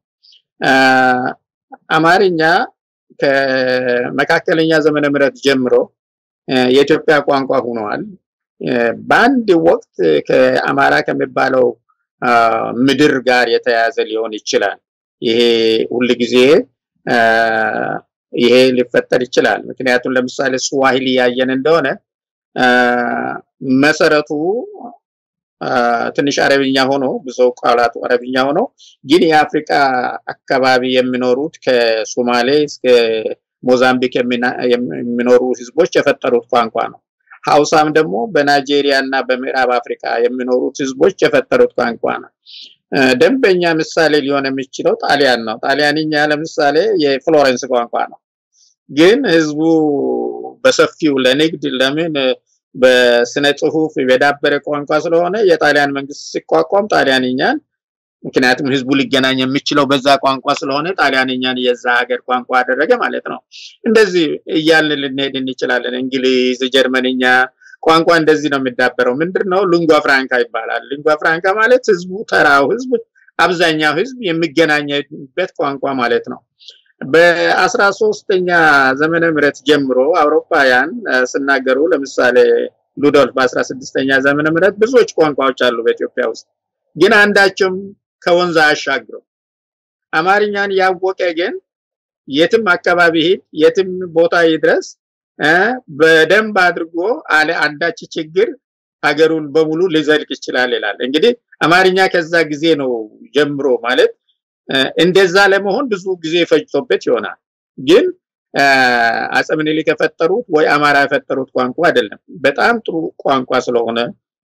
አማርኛ ከመካከለኛ ዘመነ ምሕረት ጀምሮ የኢትዮጵያ ቋንቋ ሆኗል። በአንድ ወቅት ከአማራ ከሚባለው ምድር ጋር የተያያዘ ሊሆን ይችላል። ይሄ ሁል ጊዜ ይሄ ሊፈጠር ይችላል። ምክንያቱም ለምሳሌ ስዋሂሊ ያየን እንደሆነ መሰረቱ ትንሽ አረብኛ ሆኖ ብዙ ቃላቱ አረብኛ ሆኖ ግን የአፍሪካ አካባቢ የሚኖሩት ከሶማሌ እስከ ሞዛምቢክ የሚኖሩ ህዝቦች የፈጠሩት ቋንቋ ነው። ሀውሳም ደግሞ በናይጄሪያ እና በምዕራብ አፍሪካ የሚኖሩት ህዝቦች የፈጠሩት ቋንቋ ነው። ደንበኛ ምሳሌ ሊሆን የሚችለው ጣሊያን ነው። ጣሊያንኛ ለምሳሌ የፍሎረንስ ቋንቋ ነው። ግን ህዝቡ በሰፊው ለንግድ ለምን በስነ ጽሁፍ የዳበረ ቋንቋ ስለሆነ የጣሊያን መንግስት ሲቋቋም ጣሊያንኛን ምክንያቱም ህዝቡ ሊገናኝ የሚችለው በዛ ቋንቋ ስለሆነ ጣሊያንኛን የዛ ሀገር ቋንቋ አደረገ ማለት ነው። እንደዚህ እያልን ልንሄድ እንችላለን። እንግሊዝ፣ ጀርመንኛ ቋንቋ እንደዚህ ነው የሚዳበረው። ምንድን ነው ሊንጓ ፍራንካ ይባላል። ሊንጓ ፍራንካ ማለት ህዝቡ ተራው ህዝብ አብዛኛው ህዝብ የሚገናኝበት ቋንቋ ማለት ነው። በአስራ ሶስተኛ ዘመነ ምህረት ጀምሮ አውሮፓውያን ስናገሩ ለምሳሌ ሉዶልፍ በአስራ ስድስተኛ ዘመነ ምህረት ብዙዎች ቋንቋዎች አሉ በኢትዮጵያ ውስጥ ግን አንዳቸውም ከወንዝ አያሻግረው። አማርኛን ያወቀ ግን የትም አካባቢ ሂድ፣ የትም ቦታ ይድረስ በደንብ አድርጎ አለ አንዳች ችግር ሀገሩን በሙሉ ሊዘልቅ ይችላል ይላል። እንግዲህ አማርኛ ከዛ ጊዜ ነው ጀምሮ ማለት እንደዛ ለመሆን ብዙ ጊዜ ፈጅቶበት ይሆናል። ግን አፄ ምኒልክ የፈጠሩት ወይ አማራ የፈጠሩት ቋንቋ አይደለም። በጣም ጥሩ ቋንቋ ስለሆነ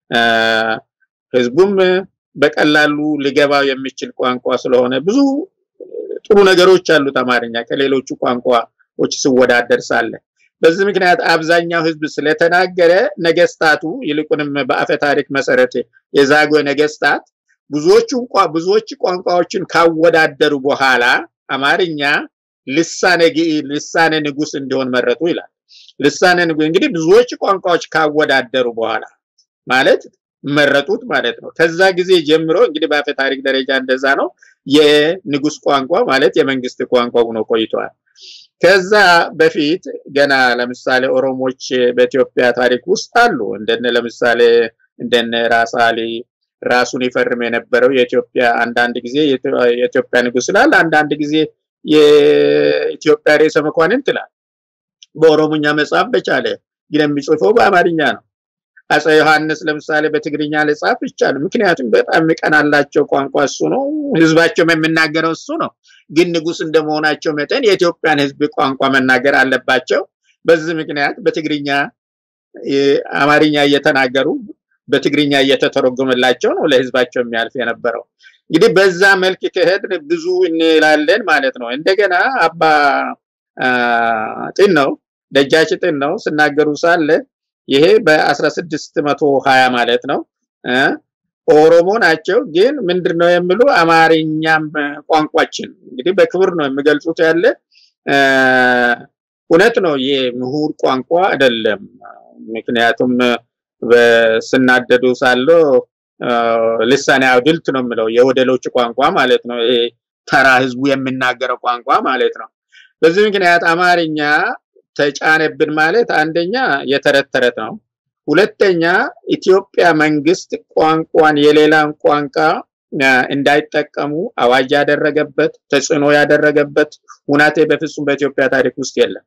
ህዝቡም በቀላሉ ሊገባው የሚችል ቋንቋ ስለሆነ ብዙ ጥሩ ነገሮች አሉት አማርኛ ከሌሎቹ ቋንቋዎች ሲወዳደር ሳለ በዚህ ምክንያት አብዛኛው ህዝብ ስለተናገረ ነገስታቱ ይልቁንም በአፈ ታሪክ መሰረት የዛጉዌ ነገስታት ብዙዎቹ ብዙዎች ቋንቋዎችን ካወዳደሩ በኋላ አማርኛ ልሳነ ልሳነ ንጉስ እንዲሆን መረጡ ይላል። ልሳነ ንጉስ እንግዲህ ብዙዎች ቋንቋዎች ካወዳደሩ በኋላ ማለት መረጡት ማለት ነው። ከዛ ጊዜ ጀምሮ እንግዲህ በአፈ ታሪክ ደረጃ እንደዛ ነው። የንጉስ ቋንቋ ማለት የመንግስት ቋንቋ ሆኖ ቆይቷል። ከዛ በፊት ገና ለምሳሌ ኦሮሞች በኢትዮጵያ ታሪክ ውስጥ አሉ። እንደነ ለምሳሌ እንደነ ራስ አሊ ራሱን ይፈርም የነበረው የኢትዮጵያ አንዳንድ ጊዜ የኢትዮጵያ ንጉስ ይላል፣ አንዳንድ ጊዜ የኢትዮጵያ ርዕሰ መኳንንት ይላል። በኦሮሞኛ መጽሐፍ በቻለ ግን የሚጽፈው በአማርኛ ነው። አፄ ዮሐንስ ለምሳሌ በትግርኛ ልጻፍ ይቻል፣ ምክንያቱም በጣም የሚቀናላቸው ቋንቋ እሱ ነው፣ ህዝባቸውም የሚናገረው እሱ ነው። ግን ንጉስ እንደመሆናቸው መጠን የኢትዮጵያን ህዝብ ቋንቋ መናገር አለባቸው። በዚህ ምክንያት በትግርኛ አማርኛ እየተናገሩ በትግርኛ እየተተረጎመላቸው ነው ለህዝባቸው የሚያልፍ የነበረው። እንግዲህ በዛ መልክ ከሄድን ብዙ እንላለን ማለት ነው። እንደገና አባ ጢን ነው ደጃች ጢን ነው ስናገሩ ሳለ ይሄ በ1620 ማለት ነው ኦሮሞ ናቸው። ግን ምንድነው የሚሉ አማርኛም ቋንቋችን እንግዲህ በክብር ነው የሚገልጹት ያለ እውነት ነው። የምሁር ቋንቋ አይደለም። ምክንያቱም ስናደዱ ሳለው ልሳኔ አውድልት ነው የምለው የወደሎች ቋንቋ ማለት ነው። ይሄ ተራ ህዝቡ የሚናገረው ቋንቋ ማለት ነው። በዚህ ምክንያት አማርኛ ተጫነብን ማለት አንደኛ የተረት ተረት ነው። ሁለተኛ ኢትዮጵያ መንግስት ቋንቋን የሌላን ቋንቋ እንዳይጠቀሙ አዋጅ ያደረገበት ተጽዕኖ ያደረገበት ሁናቴ በፍጹም በኢትዮጵያ ታሪክ ውስጥ የለም።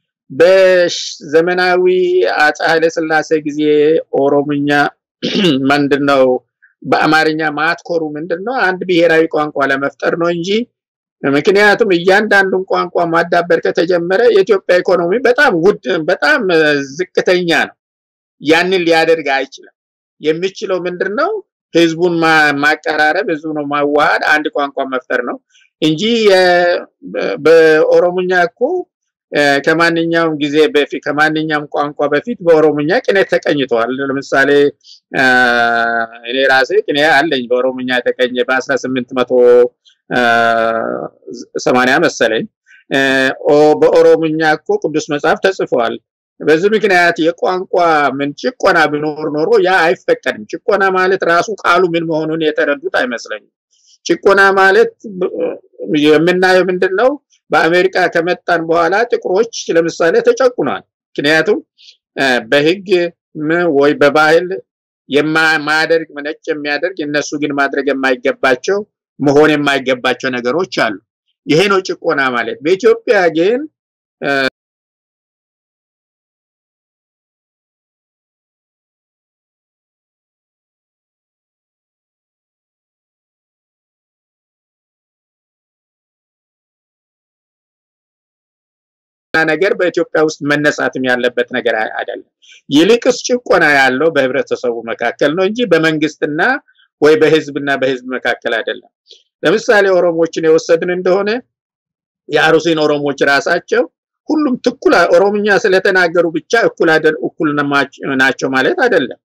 በዘመናዊ አፄ ኃይለ ሥላሴ ጊዜ ኦሮምኛ ምንድነው በአማርኛ ማትኮሩ ምንድነው አንድ ብሔራዊ ቋንቋ ለመፍጠር ነው እንጂ ምክንያቱም እያንዳንዱን ቋንቋ ማዳበር ከተጀመረ የኢትዮጵያ ኢኮኖሚ በጣም ውድ በጣም ዝቅተኛ ነው። ያንን ሊያደርግ አይችልም። የሚችለው ምንድነው ህዝቡን ማቀራረብ፣ ህዝቡን ማዋሃድ፣ አንድ ቋንቋ መፍጠር ነው እንጂ በኦሮሞኛ እኮ ከማንኛውም ጊዜ በፊት ከማንኛውም ቋንቋ በፊት በኦሮሞኛ ቅኔ ተቀኝተዋል። ለምሳሌ እኔ ራሴ ቅኔ አለኝ በኦሮሞኛ የተቀኘ በአስራ ስምንት መቶ ሰማንያ መሰለኝ። በኦሮሞኛ እኮ ቅዱስ መጽሐፍ ተጽፏል። በዚህ ምክንያት የቋንቋ ምን ጭቆና ቢኖር ኖሮ ያ አይፈቀድም። ጭቆና ማለት ራሱ ቃሉ ምን መሆኑን የተረዱት አይመስለኝም። ጭቆና ማለት የምናየው ምንድን ነው? በአሜሪካ ከመጣን በኋላ ጥቁሮች ለምሳሌ ተጨቁኗል። ምክንያቱም በህግ ወይ በባህል የማያደርግ ነጭ የሚያደርግ እነሱ ግን ማድረግ የማይገባቸው መሆን የማይገባቸው ነገሮች አሉ። ይሄ ነው ጭቆና ማለት። በኢትዮጵያ ግን ነገር በኢትዮጵያ ውስጥ መነሳትም ያለበት ነገር አይደለም። ይልቅስ ጭቆና ያለው በህብረተሰቡ መካከል ነው እንጂ በመንግስትና ወይ በህዝብና በህዝብ መካከል አይደለም። ለምሳሌ ኦሮሞችን የወሰድን እንደሆነ የአሩሲን ኦሮሞች ራሳቸው ሁሉም ትኩል ኦሮምኛ ስለተናገሩ ብቻ እኩል እኩል ናቸው ማለት አይደለም።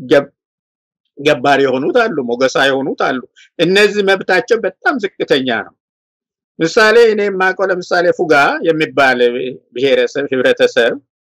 ገባር የሆኑት አሉ፣ ሞገሳ የሆኑት አሉ። እነዚህ መብታቸው በጣም ዝቅተኛ ነው። ምሳሌ እኔ የማውቀው ለምሳሌ ፉጋ የሚባል ብሔረሰብ ህብረተሰብ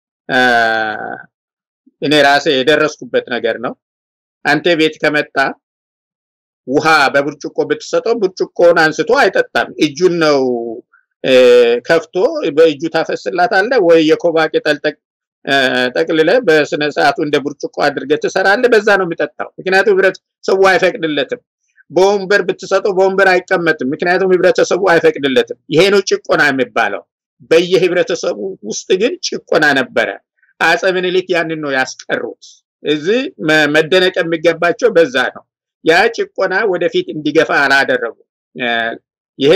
እኔ ራሴ የደረስኩበት ነገር ነው። አንተ ቤት ከመጣ ውሃ በብርጭቆ ብትሰጠው ብርጭቆውን አንስቶ አይጠጣም። እጁን ነው ከፍቶ በእጁ ታፈስላታለ ወይ የኮባ ቅጠል ጠቅልለ በስነ ሰዓቱ እንደ ብርጭቆ አድርገህ ትሰራለህ። በዛ ነው የሚጠጣው። ምክንያቱም ህብረተሰቡ አይፈቅድለትም። በወንበር ብትሰጠው በወንበር አይቀመጥም። ምክንያቱም ህብረተሰቡ አይፈቅድለትም። ይሄ ነው ጭቆና የሚባለው። በየህብረተሰቡ ውስጥ ግን ጭቆና ነበረ። አፄ ምኒልክ ያንን ነው ያስቀሩት። እዚህ መደነቅ የሚገባቸው በዛ ነው። ያ ጭቆና ወደፊት እንዲገፋ አላደረጉ። ይሄ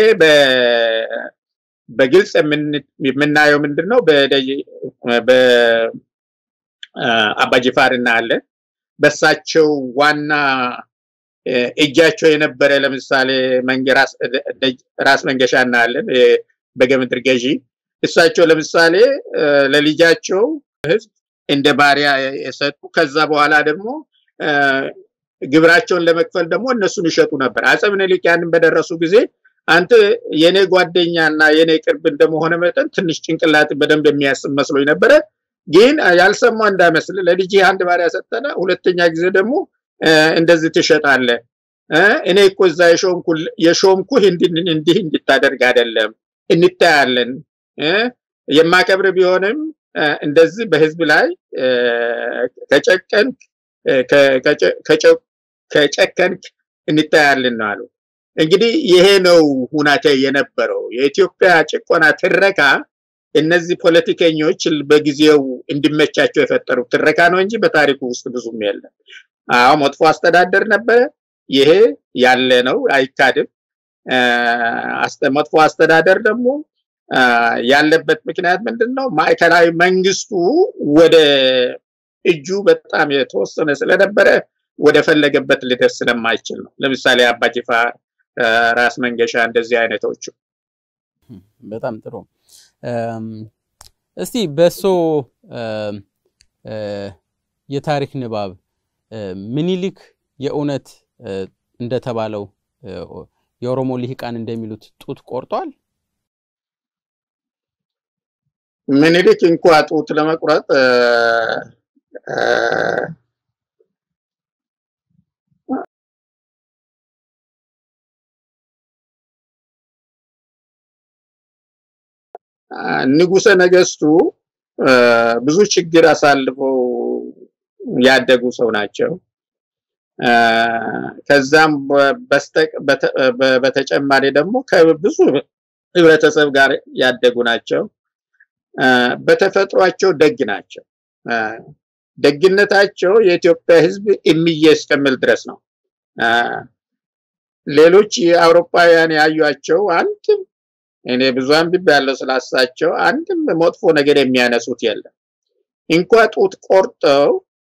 በግልጽ የምናየው ምንድን ነው? በአባጅፋር እናያለን። በሳቸው ዋና እጃቸው የነበረ ለምሳሌ ራስ መንገሻ እናያለን፣ በገምድር ገዢ። እሳቸው ለምሳሌ ለልጃቸው ህዝብ እንደ ባሪያ የሰጡ ከዛ በኋላ ደግሞ ግብራቸውን ለመክፈል ደግሞ እነሱን ይሸጡ ነበር። አፄ ምኒልክ ያንን በደረሱ ጊዜ አንተ የኔ ጓደኛ እና የኔ ቅርብ እንደመሆነ መጠን ትንሽ ጭንቅላት በደንብ የሚያስብ መስሎኝ ነበረ። ግን ያልሰማ እንዳይመስል ለልጅ አንድ ባሪያ ሰጠነ፣ ሁለተኛ ጊዜ ደግሞ እንደዚህ ትሸጣለ። እኔ እኮ እዛ የሾምኩህ እንዲህ እንድታደርግ አይደለም፣ እንታያለን። የማከብር ቢሆንም እንደዚህ በህዝብ ላይ ከጨቀንክ ከጨከንክ እንታያለን ነው አሉ። እንግዲህ ይሄ ነው ሁናቴ የነበረው የኢትዮጵያ ጭቆና ትረካ። እነዚህ ፖለቲከኞች በጊዜው እንዲመቻቸው የፈጠሩት ትረካ ነው እንጂ በታሪኩ ውስጥ ብዙም የለም። አዎ መጥፎ አስተዳደር ነበረ። ይሄ ያለ ነው፣ አይካድም። መጥፎ አስተዳደር ደግሞ ያለበት ምክንያት ምንድን ነው? ማዕከላዊ መንግስቱ ወደ እጁ በጣም የተወሰነ ስለነበረ ወደ ፈለገበት ሊደርስ ስለማይችል ነው። ለምሳሌ አባጅፋር፣ ራስ መንገሻ እንደዚህ አይነቶቹ። በጣም ጥሩ። እስቲ በሶ የታሪክ ንባብ ምኒልክ የእውነት እንደተባለው የኦሮሞ ልሂቃን እንደሚሉት ጡት ቆርጧል? ምኒልክ እንኳ ጡት ለመቁረጥ ንጉሰ ነገስቱ ብዙ ችግር አሳልፈው ያደጉ ሰው ናቸው። ከዛም በተጨማሪ ደግሞ ከብዙ ህብረተሰብ ጋር ያደጉ ናቸው። በተፈጥሯቸው ደግ ናቸው። ደግነታቸው የኢትዮጵያ ህዝብ እምዬ እስከሚል ድረስ ነው። ሌሎች የአውሮፓውያን ያዩቸው አንድም እኔ ብዙ አንብቤ ያለው ስላሳቸው አንድም መጥፎ ነገር የሚያነሱት የለም። እንኳ ጡት ቆርጠው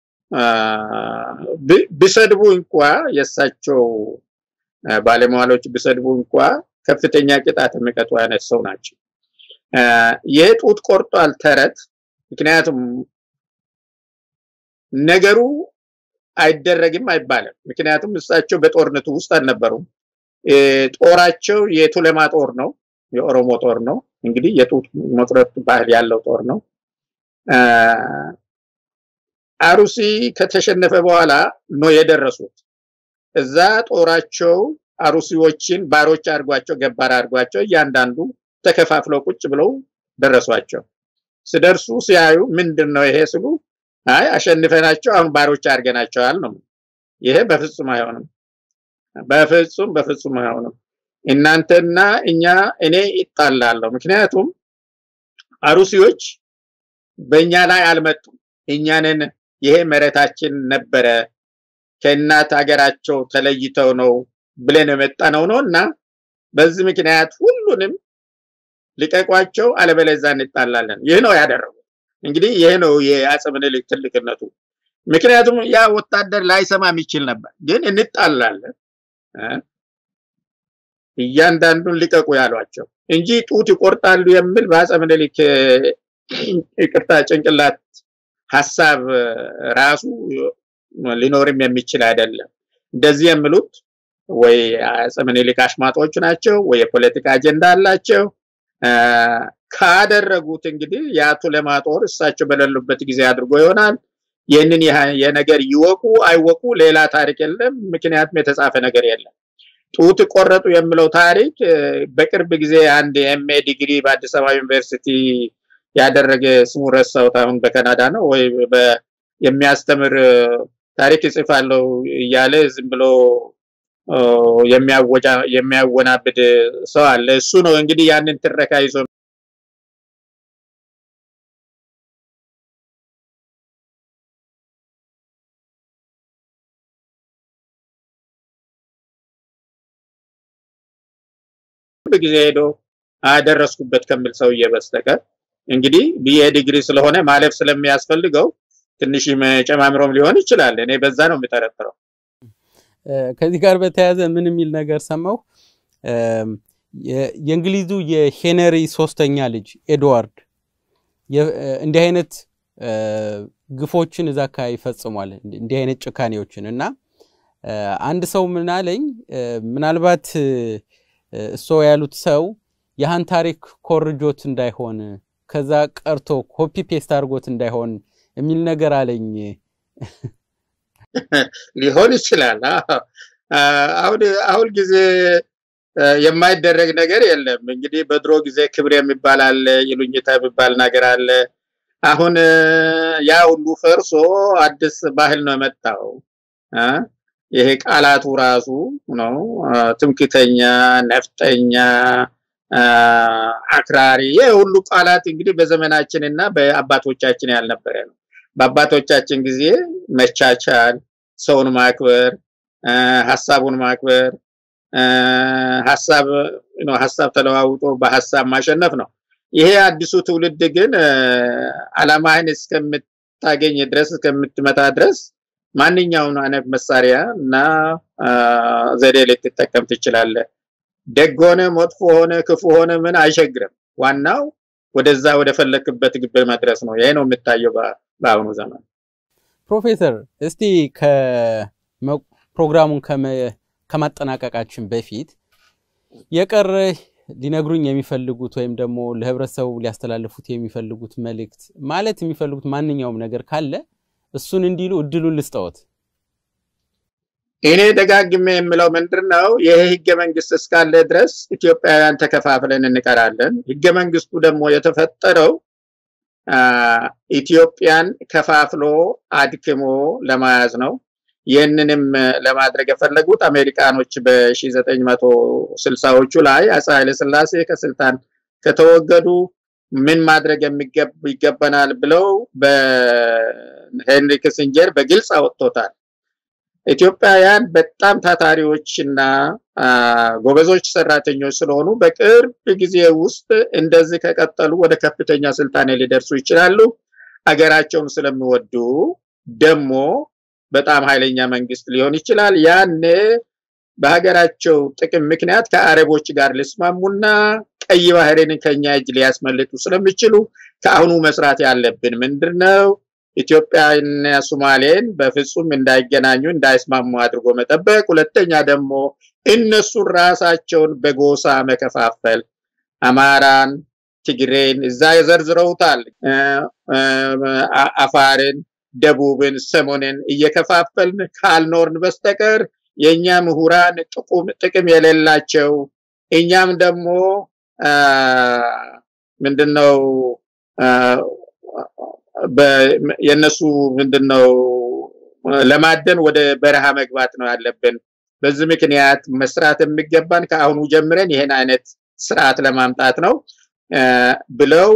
ቢሰድቡ እንኳ የእሳቸው ባለሟሎች ቢሰድቡ እንኳ ከፍተኛ ቅጣት የሚቀጡ አይነት ሰው ናቸው። ይህ ጡት ቆርጧል ተረት ምክንያቱም ነገሩ አይደረግም አይባልም። ምክንያቱም እሳቸው በጦርነቱ ውስጥ አልነበሩም። ጦራቸው የቱለማ ጦር ነው፣ የኦሮሞ ጦር ነው። እንግዲህ የጡት መቁረጥ ባህል ያለው ጦር ነው። አሩሲ ከተሸነፈ በኋላ ነው የደረሱት። እዛ ጦራቸው አሩሲዎችን ባሮች አድርጓቸው ገባር አድርጓቸው እያንዳንዱ ተከፋፍለው ቁጭ ብለው ደረሷቸው። ስደርሱ ሲያዩ ምንድን ነው ይሄ ስሉ አይ አሸንፈናቸው አሁን ባሮች አድርገናቸዋል ነው። ይሄ በፍጹም አይሆንም። በፍጹም በፍጹም አይሆንም። እናንተና እኛ እኔ ይጣላለሁ። ምክንያቱም አሩሲዎች በእኛ ላይ አልመጡም። እኛንን ይሄ መሬታችን ነበረ ከእናት ሀገራቸው ተለይተው ነው ብለን የመጣ ነው ነው እና በዚህ ምክንያት ሁሉንም ልቀቋቸው፣ አለበለዚያ እንጣላለን። ይህ ነው ያደረጉት። እንግዲህ ይሄ ነው የአፄ ምኒልክ ትልቅነቱ። ምክንያቱም ያ ወታደር ላይሰማ የሚችል ነበር፣ ግን እንጣላለን እያንዳንዱን ልቀቁ ያሏቸው እንጂ ጡት ይቆርጣሉ የሚል በአፄ ምኒልክ ይቅርታ ጭንቅላት ሀሳብ ራሱ ሊኖርም የሚችል አይደለም። እንደዚህ የሚሉት ወይ አፄ ምኒልክ አሽማጦች ናቸው ወይ የፖለቲካ አጀንዳ አላቸው። ካደረጉት እንግዲህ የአቶ ለማ ጦር እሳቸው በሌሉበት ጊዜ አድርጎ ይሆናል። ይህንን የነገር ይወቁ አይወቁ ሌላ ታሪክ የለም። ምክንያቱም የተጻፈ ነገር የለም። ጡት ቆረጡ የሚለው ታሪክ በቅርብ ጊዜ አንድ ኤምኤ ዲግሪ በአዲስ አበባ ዩኒቨርሲቲ ያደረገ ስሙ ረሳሁት፣ አሁን በካናዳ ነው ወይ የሚያስተምር ታሪክ ይጽፋለሁ እያለ ዝም ብሎ የሚያወናብድ ሰው አለ። እሱ ነው እንግዲህ ያንን ትረካ ይዞ ጊዜ ሄዶ አደረስኩበት ከሚል ሰውዬ በስተቀር እንግዲህ ብዬ ዲግሪ ስለሆነ ማለፍ ስለሚያስፈልገው ትንሽ ጨማምሮም ሊሆን ይችላል። እኔ በዛ ነው የምጠረጥረው። ከዚህ ጋር በተያያዘ ምን የሚል ነገር ሰማሁ። የእንግሊዙ የሄነሪ ሶስተኛ ልጅ ኤድዋርድ እንዲህ አይነት ግፎችን እዛ አካባቢ ፈጽሟል። እንዲህ አይነት ጭካኔዎችን እና አንድ ሰው ምን አለኝ፣ ምናልባት እሶ ያሉት ሰው ያህን ታሪክ ኮርጆት እንዳይሆን ከዛ ቀርቶ ኮፒ ፔስት አድርጎት እንዳይሆን የሚል ነገር አለኝ። ሊሆን ይችላል። አሁን አሁን ጊዜ የማይደረግ ነገር የለም። እንግዲህ በድሮ ጊዜ ክብር የሚባል አለ፣ ይሉኝታ የሚባል ነገር አለ። አሁን ያ ሁሉ ፈርሶ አዲስ ባህል ነው የመጣው። ይሄ ቃላቱ ራሱ ነው ትምክተኛ፣ ነፍጠኛ፣ አክራሪ ይሄ ሁሉ ቃላት እንግዲህ በዘመናችን እና በአባቶቻችን ያልነበረ ነው። በአባቶቻችን ጊዜ መቻቻል፣ ሰውን ማክበር፣ ሀሳቡን ማክበር፣ ሀሳብ ሀሳብ ተለዋውጦ በሀሳብ ማሸነፍ ነው። ይሄ አዲሱ ትውልድ ግን አላማህን እስከምታገኝ ድረስ እስከምትመታ ድረስ ማንኛውን አይነት መሳሪያ እና ዘዴ ልትጠቀም ትችላለህ። ደግ ሆነ መጥፎ ሆነ ክፉ ሆነ ምን አይሸግርም። ዋናው ወደዛ ወደ ፈለክበት ግብ መድረስ ነው። ይሄ ነው የሚታየው በአሁኑ ዘመን። ፕሮፌሰር እስቲ ፕሮግራሙን ከማጠናቀቃችን በፊት የቀረ ሊነግሩኝ የሚፈልጉት ወይም ደግሞ ለህብረተሰቡ ሊያስተላልፉት የሚፈልጉት መልእክት ማለት የሚፈልጉት ማንኛውም ነገር ካለ እሱን እንዲሉ እድሉን ልስጠዎት። እኔ ደጋግሜ የምለው ምንድን ነው ይሄ ህገ መንግስት እስካለ ድረስ ኢትዮጵያውያን ተከፋፍለን እንቀራለን። ህገ መንግስቱ ደግሞ የተፈጠረው ኢትዮጵያን ከፋፍሎ አድክሞ ለመያዝ ነው። ይህንንም ለማድረግ የፈለጉት አሜሪካኖች በ1960ዎቹ ላይ አፄ ኃይለስላሴ ከስልጣን ከተወገዱ ምን ማድረግ ይገባናል ብለው በሄንሪ ክሲንጀር በግልጽ አወጥቶታል። ኢትዮጵያውያን በጣም ታታሪዎችና ጎበዞች ሰራተኞች ስለሆኑ በቅርብ ጊዜ ውስጥ እንደዚህ ከቀጠሉ ወደ ከፍተኛ ስልጣኔ ሊደርሱ ይችላሉ። አገራቸውን ስለሚወዱ ደግሞ በጣም ኃይለኛ መንግስት ሊሆን ይችላል። ያኔ በሀገራቸው ጥቅም ምክንያት ከአረቦች ጋር ሊስማሙና ቀይ ባህርን ከኛ እጅ ሊያስመልጡ ስለሚችሉ ከአሁኑ መስራት ያለብን ምንድን ነው? ኢትዮጵያና ሶማሌን በፍጹም እንዳይገናኙ እንዳይስማሙ አድርጎ መጠበቅ። ሁለተኛ ደግሞ እነሱን ራሳቸውን በጎሳ መከፋፈል፣ አማራን፣ ትግሬን እዛ የዘርዝረውታል፣ አፋርን፣ ደቡብን፣ ሰሞንን እየከፋፈልን ካልኖርን በስተቀር የእኛ ምሁራን ጥቅም የሌላቸው እኛም ደግሞ ምንድነው የነሱ ምንድነው ለማደን ወደ በረሃ መግባት ነው ያለብን። በዚህ ምክንያት መስራት የሚገባን ከአሁኑ ጀምረን ይህን አይነት ስርዓት ለማምጣት ነው ብለው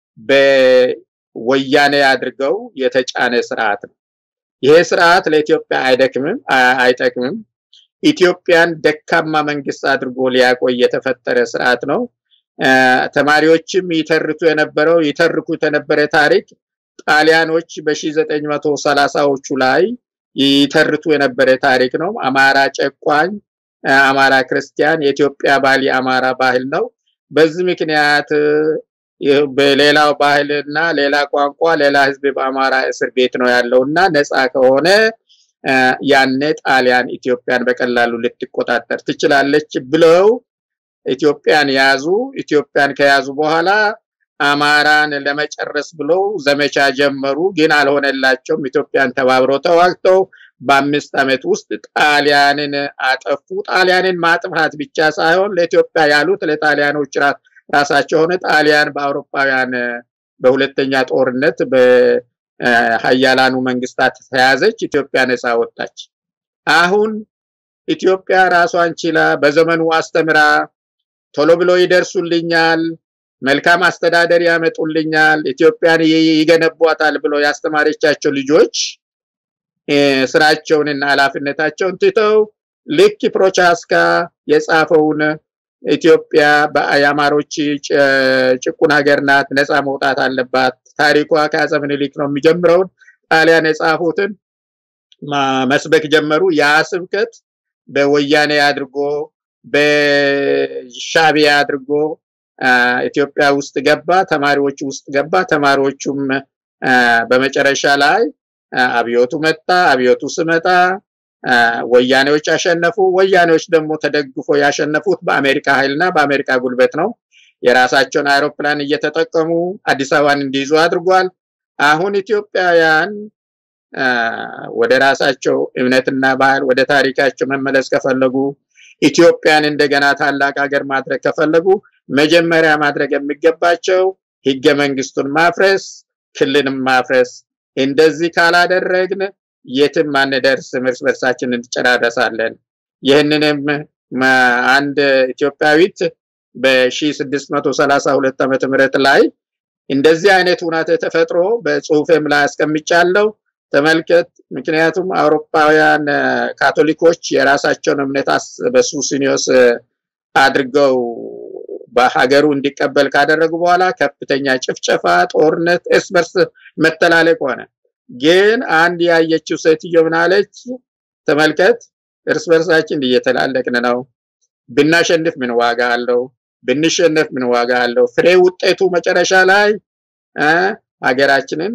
በወያኔ አድርገው የተጫነ ስርዓት ነው። ይሄ ስርዓት ለኢትዮጵያ አይደክምም፣ አይጠቅምም። ኢትዮጵያን ደካማ መንግስት አድርጎ ሊያቆይ የተፈጠረ ስርዓት ነው። ተማሪዎችም ይተርቱ የነበረው ይተርኩት የነበረ ታሪክ ጣሊያኖች በ1930ዎቹ ላይ ይተርቱ የነበረ ታሪክ ነው። አማራ ጨቋኝ፣ አማራ ክርስቲያን፣ የኢትዮጵያ ባህል የአማራ ባህል ነው። በዚህ ምክንያት በሌላው ባህልና ሌላ ቋንቋ ሌላ ህዝብ በአማራ እስር ቤት ነው ያለው እና ነፃ ከሆነ ያኔ ጣሊያን ኢትዮጵያን በቀላሉ ልትቆጣጠር ትችላለች ብለው ኢትዮጵያን ያዙ። ኢትዮጵያን ከያዙ በኋላ አማራን ለመጨረስ ብለው ዘመቻ ጀመሩ። ግን አልሆነላቸውም። ኢትዮጵያን ተባብረው ተዋግተው በአምስት ዓመት ውስጥ ጣሊያንን አጠፉ። ጣሊያንን ማጥፋት ብቻ ሳይሆን ለኢትዮጵያ ያሉት ለጣሊያኖች ራሳቸው ሆነ። ጣሊያን በአውሮፓውያን በሁለተኛ ጦርነት በሀያላኑ መንግስታት ተያዘች። ኢትዮጵያ ነፃ ወጣች። አሁን ኢትዮጵያ ራሷን ችላ በዘመኑ አስተምራ ቶሎ ብሎ ይደርሱልኛል መልካም አስተዳደር ያመጡልኛል፣ ኢትዮጵያን ይገነቧታል ብሎ ያስተማረቻቸው ልጆች ስራቸውንና ኃላፊነታቸውን ትተው ልክ ፕሮቻስካ የጻፈውን ኢትዮጵያ የአማሮች ጭቁን ሀገር ናት፣ ነፃ መውጣት አለባት፣ ታሪኳ ከአፄ ምኒልክ ነው የሚጀምረውን ጣሊያን የጻፉትን መስበክ ጀመሩ። ያ ስብከት በወያኔ አድርጎ በሻቢያ አድርጎ ኢትዮጵያ ውስጥ ገባ፣ ተማሪዎች ውስጥ ገባ። ተማሪዎቹም በመጨረሻ ላይ አብዮቱ መጣ። አብዮቱ ስመጣ ወያኔዎች አሸነፉ። ወያኔዎች ደግሞ ተደግፎ ያሸነፉት በአሜሪካ ኃይልና በአሜሪካ ጉልበት ነው። የራሳቸውን አይሮፕላን እየተጠቀሙ አዲስ አበባን እንዲይዙ አድርጓል። አሁን ኢትዮጵያውያን ወደ ራሳቸው እምነትና ባህል ወደ ታሪካቸው መመለስ ከፈለጉ ኢትዮጵያን እንደገና ታላቅ ሀገር ማድረግ ከፈለጉ መጀመሪያ ማድረግ የሚገባቸው ህገ መንግስቱን ማፍረስ፣ ክልልን ማፍረስ። እንደዚህ ካላደረግን የትም አንደርስም፣ እርስ በርሳችን እንጨራረሳለን። ይህንንም አንድ ኢትዮጵያዊት በ1632 ዓመተ ምህረት ላይ እንደዚህ አይነት ሁናቴ ተፈጥሮ በጽሁፌም ላይ አስቀምጫለሁ። ተመልከት። ምክንያቱም አውሮፓውያን ካቶሊኮች የራሳቸውን እምነት በሱሲኒዮስ አድርገው በሀገሩ እንዲቀበል ካደረጉ በኋላ ከፍተኛ ጭፍጨፋ፣ ጦርነት፣ እርስ በርስ መተላለቅ ሆነ። ግን አንድ ያየችው ሴትዮ ምን አለች? ተመልከት፣ እርስ በርሳችን እየተላለቅን ነው። ብናሸንፍ ምን ዋጋ አለው? ብንሸነፍ ምን ዋጋ አለው? ፍሬ ውጤቱ መጨረሻ ላይ ሀገራችንን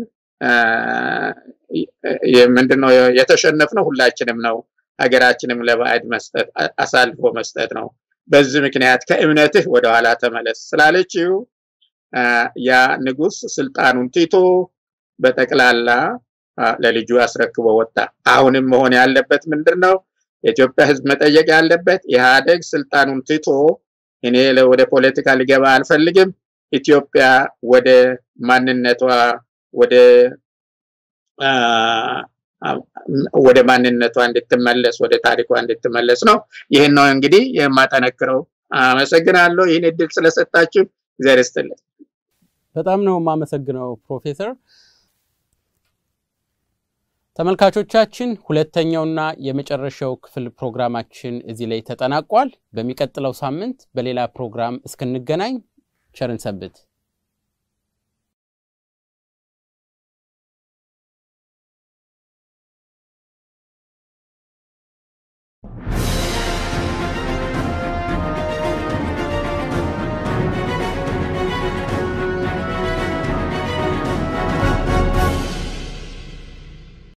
ምንድነው የተሸነፍነው ሁላችንም ነው። ሀገራችንም ለባዕድ መስጠት አሳልፎ መስጠት ነው። በዚህ ምክንያት ከእምነትህ ወደኋላ ተመለስ ስላለችው ያ ንጉስ ስልጣኑን ትቶ በጠቅላላ ለልጁ አስረክቦ ወጣ። አሁንም መሆን ያለበት ምንድን ነው? የኢትዮጵያ ህዝብ መጠየቅ ያለበት ኢህአዴግ ስልጣኑን ትቶ እኔ ወደ ፖለቲካ ሊገባ አልፈልግም፣ ኢትዮጵያ ወደ ማንነቷ ወደ ወደ ማንነቷ እንድትመለስ ወደ ታሪኳ እንድትመለስ ነው። ይህን ነው እንግዲህ የማጠነክረው። አመሰግናለሁ ይህን እድል ስለሰጣችሁ እግዚአብሔር ይስጥልኝ። በጣም ነው የማመሰግነው ፕሮፌሰር። ተመልካቾቻችን ሁለተኛውና የመጨረሻው ክፍል ፕሮግራማችን እዚህ ላይ ተጠናቋል። በሚቀጥለው ሳምንት በሌላ ፕሮግራም እስክንገናኝ ቸርን ሰንብት።